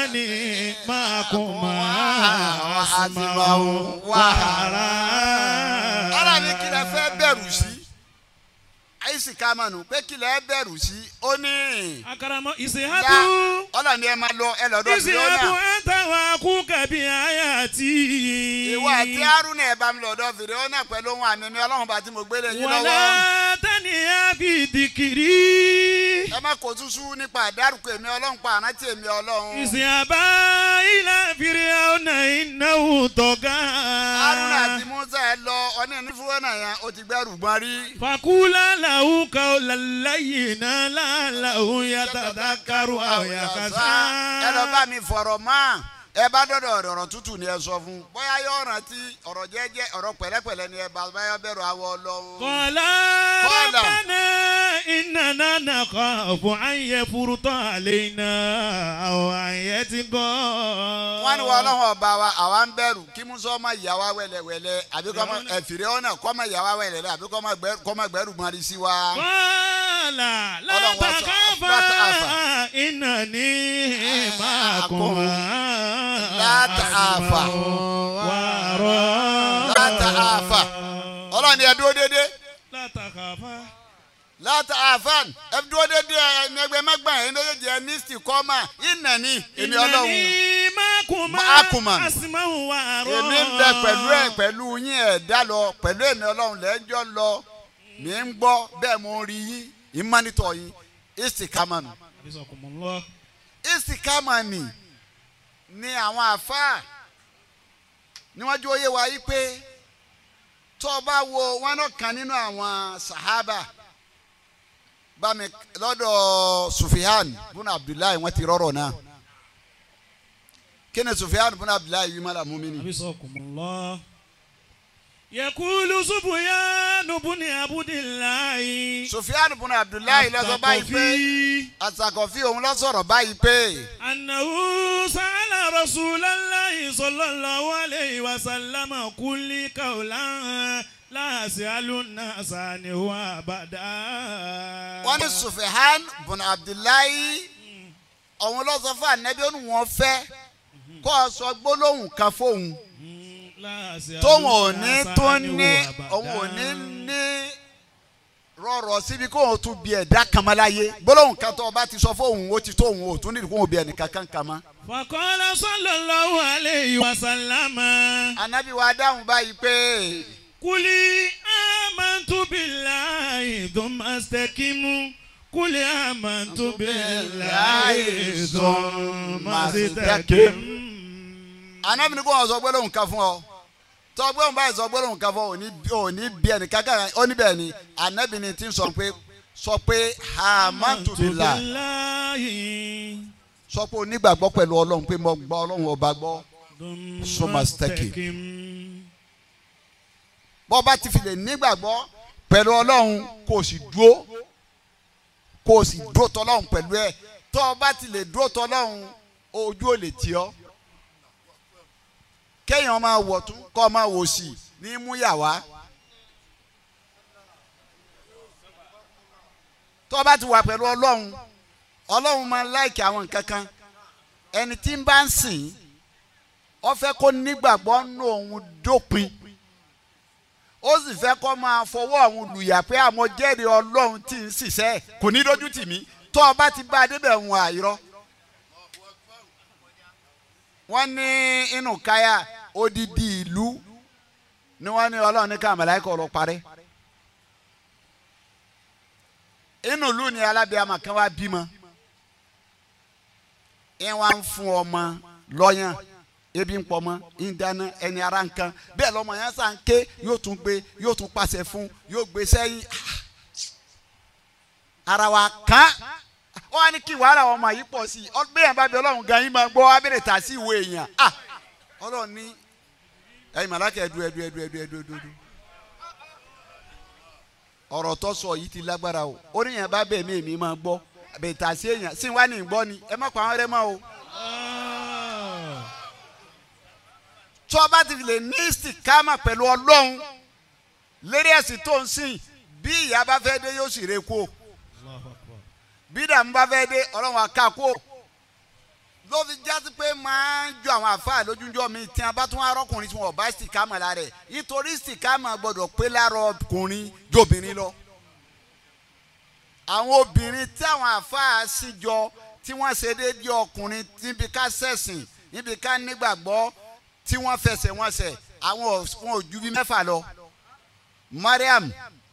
إنني معكما وأسمع وأرى ọ̀rọ̀ ni kí lẹ fẹ́ bẹ̀rù sí àìsí kámánu pé kí lẹ bẹ̀rù sí ó ní akarama ya ìsèhábù ọ̀rọ̀ ni ẹ máa lọ ẹ lọ́dọ̀ sí ìsèhábù ọ́nà ẹ̀ńtàwà kú kàbí àyàtì. ìwọ àti haruna ẹ bá mi lọ́dọ̀ fèrè ọ́nà pẹ̀lú ohun àmì mi ọlọ́run bá ti mo gbélé yín wàlá lọ́wọ́ tani àbí dìkìrì. ẹ má kó túṣú nípa àdárúkọ èmi ọlọ́run pa àrántí èmi ọlọ́run ìsèhábà ilà fìrìhàwùnà ìnáwó tọ̀gá. haruna àti musa ẹ lọ ọ̀nà ìnífúwọ́nà yẹn ó ti gbẹ́rù gbọ́n rí fakula lahu kawla layyina la'allahu yatadhakkaru aw yakhsha. ẹ lọ bá mi fọ̀rọ̀ mọ́ ẹ bá dọ̀dọ̀ ọ̀rọ̀ tútù ni ẹ sọ fún bóyá yóò rántí ọ̀rọ̀ jẹ́jẹ́ ọ̀rọ̀ pẹ̀lẹ́pẹ̀lẹ́ ni ẹ bá báyọ̀ bẹ̀rù àwọ̀ ọlọ́run. qala Qala. rabbana innana nakhafu an yafruta alayna aw an yatgha. wọ́n ní wọ́n ọlọ́run ọba wa àwa ń bẹ̀rù kí musa ọmọ ìyá wa wẹ̀lẹ̀wẹ̀lẹ̀ àbí kọ́ ọmọ ẹ̀fìrẹ́ ọ̀nà kọ́ ọmọ ìyá wa wẹ̀lẹ̀lẹ̀ àbí kọ́ ọmọ gbẹ́rù- kọ́ ọmọ gbẹ́rù gbọ́nrí sí wa. qala la Ọlọ́run wá sọ, takhafa la takhafa. innani ma'akuma. La takhafa. wàrọ̀. láta àfà ọlọ́run ni ẹ dúró dédé la takhafa. láta àfàn ẹ dúró dédé ẹni ẹgbẹ́ mẹ́gbọ̀n ẹni méjèèjì ẹ ní sìkọ́mà ìnàní èmi ọlọ́run Innani ma'akuma Ma'akuma. asma'u wa ara. èmi ń bẹ pẹ̀lú ẹ pẹ̀lú yín ẹ̀dá lọ pẹ̀lú èmi ọlọ́run lẹ́jọ́ lọ mi ń gbọ́ bẹ́ẹ̀ mo ń rí yín ìmánitọ̀ yín ìsìkámánù Abisakumullah. ìsìkámánì ni àwọn àfáà níwájú oyé wa yí pé tó o bá wo wọn náà kan nínú àwọn sahaba bámi lọ́dọ̀ sufihan bùnà abdullahi wọ́n ti rọrọ̀ náà kí ni sufihan bùnà abdullahi yìí mọ́lá mú mi ni. Abisakumullah. Yakulu Sufyan bun Abdillahi. sufihan bùnà abdullahi ló sọ báyìí pé Athaqafi. àsàkọ̀fí òun ló sọ̀rọ̀ báyìí pé أنه سأل رسول الله صلى الله عليه وسلم كل قولا لا أسأل الناس عنه أبدا wọ́n ní sufihan bùnà abdullahi òun ló sọ fún anabi ó ní wọ́n fẹ́ kó o sọ gbólóhùn kan fóun. لا أسأل tóun ò الناس ní tó عنه ní أبدا. òun ò ní ní rọrọ síbi kó òun tún bí ẹ̀dá kan mọ́ láyé gbólóhùn kan tó o bá ti sọ fóun ó ti tó òun ò tún nídìí kó òun bí ẹnìkan kan kan mọ́. فقال صلى الله عليه وسلم anabi wa dáhùn báyìí pé قل آمنت بالله ثم استقم قل آمنت بالله ثم استقم anabi ni kó wọn sọ gbólóhùn kan fún ọ tọ́ gbólóhùn báyìí sọ gbólóhùn kan fún ọ òní òní bí ẹnìkan kan ó níbẹ̀ ni anabi ni ti ń sọ pé sọ pé hamantubila billahi sọ pé onígbàgbọ́ pẹ̀lú ọlọ́run pé mo gbọ́ ọlọ́run ọba gbọ́ Summa staqim. bọ́ bá ti fi lè nígbàgbọ́ pẹ̀lú ọlọ́run kò sì dúró kò sì dúró tọ́lọ́run pẹ̀lú ẹ̀ tọ́ ọ bá ti lè dúró tọ́lọ́run ojú ò lè tì ọ́ kéèyàn máa wọ̀ tún kọ́ máa wò sí ní múyàwá tọ́ ọ bá ti wà pẹ̀lú ọlọ́run ọlọ́run máa láìkì àwọn nǹkan kan ẹni tí ń bá ń sìn ọ fẹ́ kó nígbàgbọ́ nù òun dópin ó sì fẹ́ kó máa fọwọ́ àwọn olùyà pé àmọ́ jẹ́rìí ọlọ́run tí ń ṣiṣẹ́ kò ní dójú tì mí tó o bá ti bá a débẹ̀ ń àìrọ́. wọ́n ní inú káyà odidi ìlú ni wọ́n ní ọlọ́run ní ká màláíkà ọ̀rọ̀ parẹ́. inú ìlú ni alábíàmà kan wá bímọ ẹ wá ń fún ọmọ lọ́yàn ebi ń pọ̀ mọ́ ń dáná ẹni ara ń kan bẹ́ẹ̀ lọ́mọ yẹn sá ń ké yóò tún gbé yóò tún pàṣẹ fún yóò gbé sẹ́yìn ara wa kàn ó wá ní kí wàhálà ọmọ yìí pọ̀ sí i bẹ́ẹ̀ bá bí ọlọ́run gan yín máa gbọ́ abẹ́rẹ́ tà sí ìwé èèyàn ah ọlọ́run ní ẹ̀yin màláka ẹ̀dú ẹ̀dú ẹ̀dú ẹ̀dú ẹ̀dú ẹ̀dú ẹ̀dú ọ̀rọ̀ tó sọ yìí ti lágbára o ó ní yẹn bá bẹ́ẹ̀ mí èmi máa gbọ́ bẹ́ẹ̀ tà sí èèyàn sí wá ní ìgbọ́ ni ẹ má pa àwọn ẹrẹ́ mọ́ o. tó o bá ti lè ní ìsìkámà pẹ̀lú ọlọ́run lérí ẹ̀sìn tó ń sìn bí ìyá bá fẹ́ dé yóò sì re kó bí dàmú bá fẹ́ dé ọlọ́run àká kó ló fi jásí pé máa ń jọ àwọn àfáà lójújọ́ mi tí a bá tún arọ́kùnrin tí wọn ò bá sìkámà lára ẹ̀ nítorí sìkámà gbọ́dọ̀ pé lára ọkùnrin jobìnrin lọ. àwọn obìnrin tí àwọn àfáà sì jọ tí wọ́n ṣe déédéé ọkùnrin níbi ká ṣẹ̀sìn níbi ká nígbàgbọ́ tí wọ́n fẹsẹ̀ wọn sẹ̀ àwọn ò- wọn ò ju bí mẹ́fà lọ. Mariam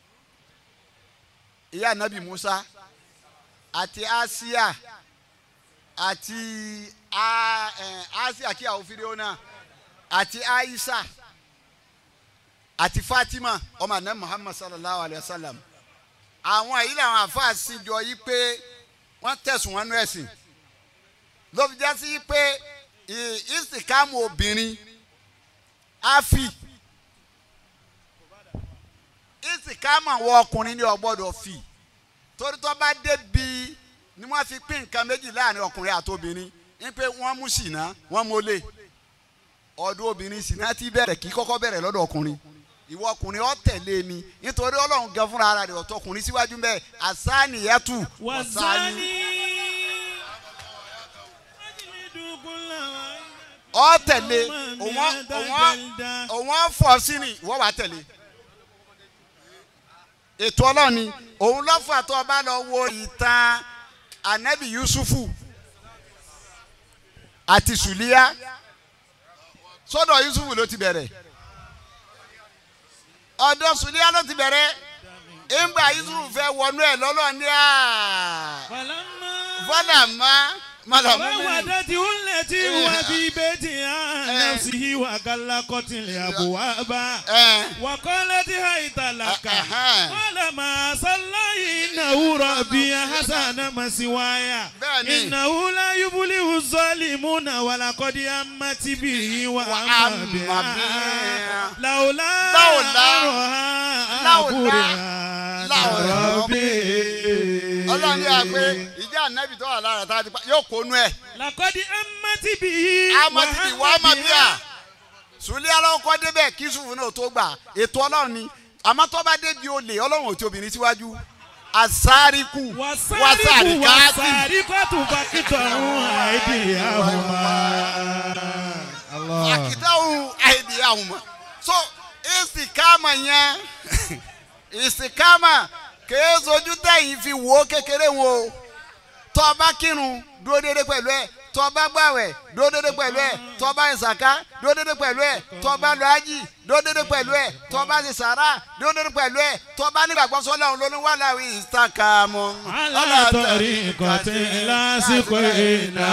ìyá anabi Musa àti Asia àti a- ẹ, Asia kí àwọn fídíò náà àti Aisha àti Fatima ọmọ anabi Muhammad sallallahu alayhi wa sallam àwọn èyí làwọn àfáà sì jọ yí pé wọ́n tẹ̀sùn wọn nú ẹ̀sìn ló fi já sí pé ì- ìsìkámù obìnrin áfì ìsìkámù àwọn ọkùnrin ní ọgbọ́dọ̀ fì torí tó bá débi ni wọ́n fi pín nǹkan méjì láàrin ọkùnrin àti obìnrin ní pé wọ́n mú ṣìnà wọ́n mólè ọdún obìnrin ṣìnà ti bẹ̀rẹ̀ kí kọ́kọ́ bẹ̀rẹ̀ lọ́dọ̀ ọkùnrin ìwọ ọkùnrin ọ tẹ̀lé ni nítorí ọlọ́run gan fúnra ara rẹ̀ ọ̀tọ̀ ọkùnrin síwájú bẹ́ẹ̀ àsáàníyàtù wàzání. ọ tẹ̀lé òun òun òun fọ sí ni ìwọ wàá tẹ̀lé ètò ọlọ́run ni òun lọ́fà tó o bá lọ wo ìtàn anabi yusufu àti sùlíyà sọ́dọ̀ yusufu ló ti bẹ̀rẹ̀ ọ̀dọ̀ sùlíyà ló ti bẹ̀rẹ̀ ìgbà yusufu fẹ́ wọnú ẹ̀ lọ́lọ́ ní à fọlá má mọ̀lọ́mú mi. وودته التي هو في بيتها نفسه وغلقت الابواب ẹ̀ وقالت هيت لك أها. قال ما صلى انه ربي حسن مسواي بني. انه لا يبلغ الظالمون ولقد امت به وام وأم بها بها. لولا لولا- أرها لولا- لولا- ربي ọlọ́run ní àpé ìjà anabi tó wà lára tá a ti pa yóò kónú ẹ̀. لقد امت به amadi wa amadiya sùlẹ̀ aláwọ̀kọ́ débẹ̀ kí sùfù náà tó gbà ètò ọlọ́run ni àmọ́ tó bá débi olè ọlọ́run ò tí obìnrin síwájú asariku wasariku wasarikati wasarikatu fakitọrun aidiyahuma. akitawu aidiyahuma so istikama yẹn istikama kèé sojú tẹ̀yìn fi wò ó kékeré wọn o tó bá kírun dúró déédéé pẹ̀lú ẹ̀ tó bá gbàwẹ̀ dúró déédéé pẹ̀lú ẹ̀ tó bá ìsàká dúró déédéé pẹ̀lú ẹ̀ tó bá lọ ájì dúró déédéé pẹ̀lú ẹ̀ tó bá ṣe sàrà dúró déédéé pẹ̀lú ẹ̀ tó bá nígbàgbọ́ sọ́lá òun lóní wà láwí ìsàkàmù. alatọri kọtí lásìkò iná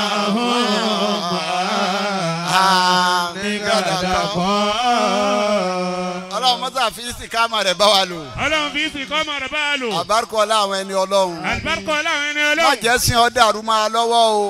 ọmọ nígbàdàpọ̀. ọlọ́run mọ́tà fi ìsìkámà rẹ̀ bá wa lò ọlọ́run fi ìsìn kọ́ ọmọ rẹ̀ bá a lò. àbárkọ́ láwọn ẹni ọlọ́run àlùbáríkọ láwọn ẹni má ọlọ́run. jẹ́ sin ọ́ dàrú máa lọ́wọ́ o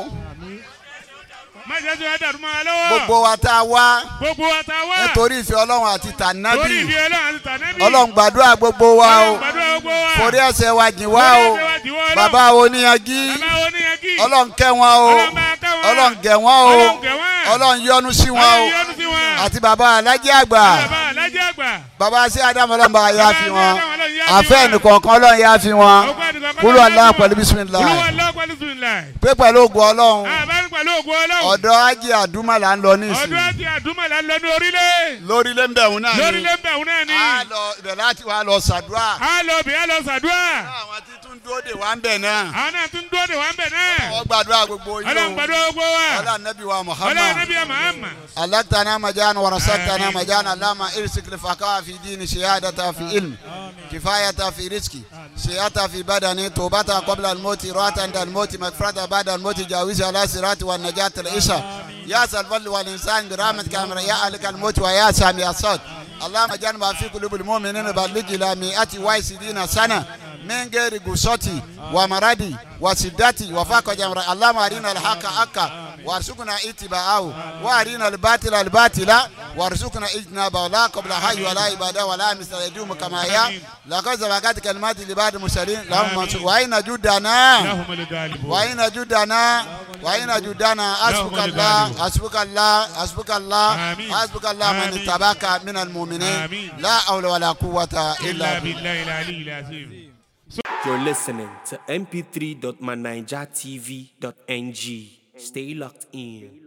má jẹ́ sọ ẹ́ dàrú mọ́ wa lọ́wọ́. gbogbo wa tá a wá gbogbo wa ta wá. nítorí ìfẹ́ ọlọ́run àti torí tànábì ìdí ọlọ́run àti tànẹ́bì. ọlọ́run gbàdúrà gbogbo wa o ọlọ́run gbàdúrà gbogbo wa. forí ẹ̀ṣẹ̀ wa jìn wá Forí o ẹ̀ṣẹ̀ wa jìn wá, Ọlọ́run. bàbá oníyanjú bàbá oníyanjú. ọlọ́run kẹ́ wọn o Ọlọ́run bá kẹ́ wọn. ọlọ́run gẹ̀ wọ́n o Ọlọ́run gẹ̀ wọ́n. ọlọ́run yọ́nú sí wọn o ọlọ́run yọ́nú sí wọn. àti bàbá alájẹ́ àgbà bàbá alájẹ́ àgbà. bàbá sí adamu ọlọ́run bá yá fi wọn Bàbá Adamu Ọlọ́run yá fi àfẹ́ wọn. ẹnìkọ̀ọ̀kan ọlọ́run yá fi wọn Ọgbà ẹnìkan kọ́ kúlù lọ́wọ́ aláwọ̀ lọ́wọ́. pẹ̀lú bísímìlá Olúwa lọ́wọ́ pẹ̀lú bismillah. pé pẹ̀lú ògùn ọlọ́run àbárí pẹ̀lú ògùn ọlọ́run. ọ̀dọ̀ ajé àdúmà là ń lọ nísìnyí ọdún àti àdúmọ̀lá ń lọ ní orílẹ̀. lórílẹ̀ ń bẹ̀rù náà ni lórílẹ̀ ń bẹ̀rù náà ni. a lọ ibẹ̀ láti wá lọ sàdúrà a lọ bí a lọ sàdúrà. àwọn tí tún dúró dè wá ń bẹ̀ náà àwọn náà tún dúró de wà ń bẹ̀ náà. wọ́n gbàdúrà gbogbo yìí ọlọ́run gbàdúrà gbogbo wa. ọlá nàbí wa ọlọ́run muhammad nàbí àmàmà. alaqtana majana wa rasaqtana آمين. majana lama irsik lifaka fi dini shihadata fi ilmi kifayata fi rizki shihata fi badani tobata qabla almauti rata inda almauti magfirata bada almauti jawizi ala sirati wa najat al-isha ya salval wal insan bi rahmatika amra ya alika almauti wa ya sami asad اللهم اجعل ما في قلوب المؤمنين بلغ الى مئة وعشرين سنه من غير غصتي ومرضي وسدتي وفاق جمر اللهم ارنا الحق حقا وارزقنا اتباعه وارنا الباطل الباطل وارزقنا اجتنابه لا قبل حي ولا عباده ولا مثل يدوم كما هي لقد سبقت كلمات لبعض المرسلين اللهم انصر وأين جدنا لهم الغالبون. وأين جدنا وأين جدنا حسبك لهم الله الغالبون. حسبك الله حسبك الله آمين. حسبك الله من آمين. اتبعك من المؤمنين آمين. لا حول ولا قوة إلا إلا بالله بالله العلي العظيم. You're listening to mp3.manijatv.ng. Stay locked in.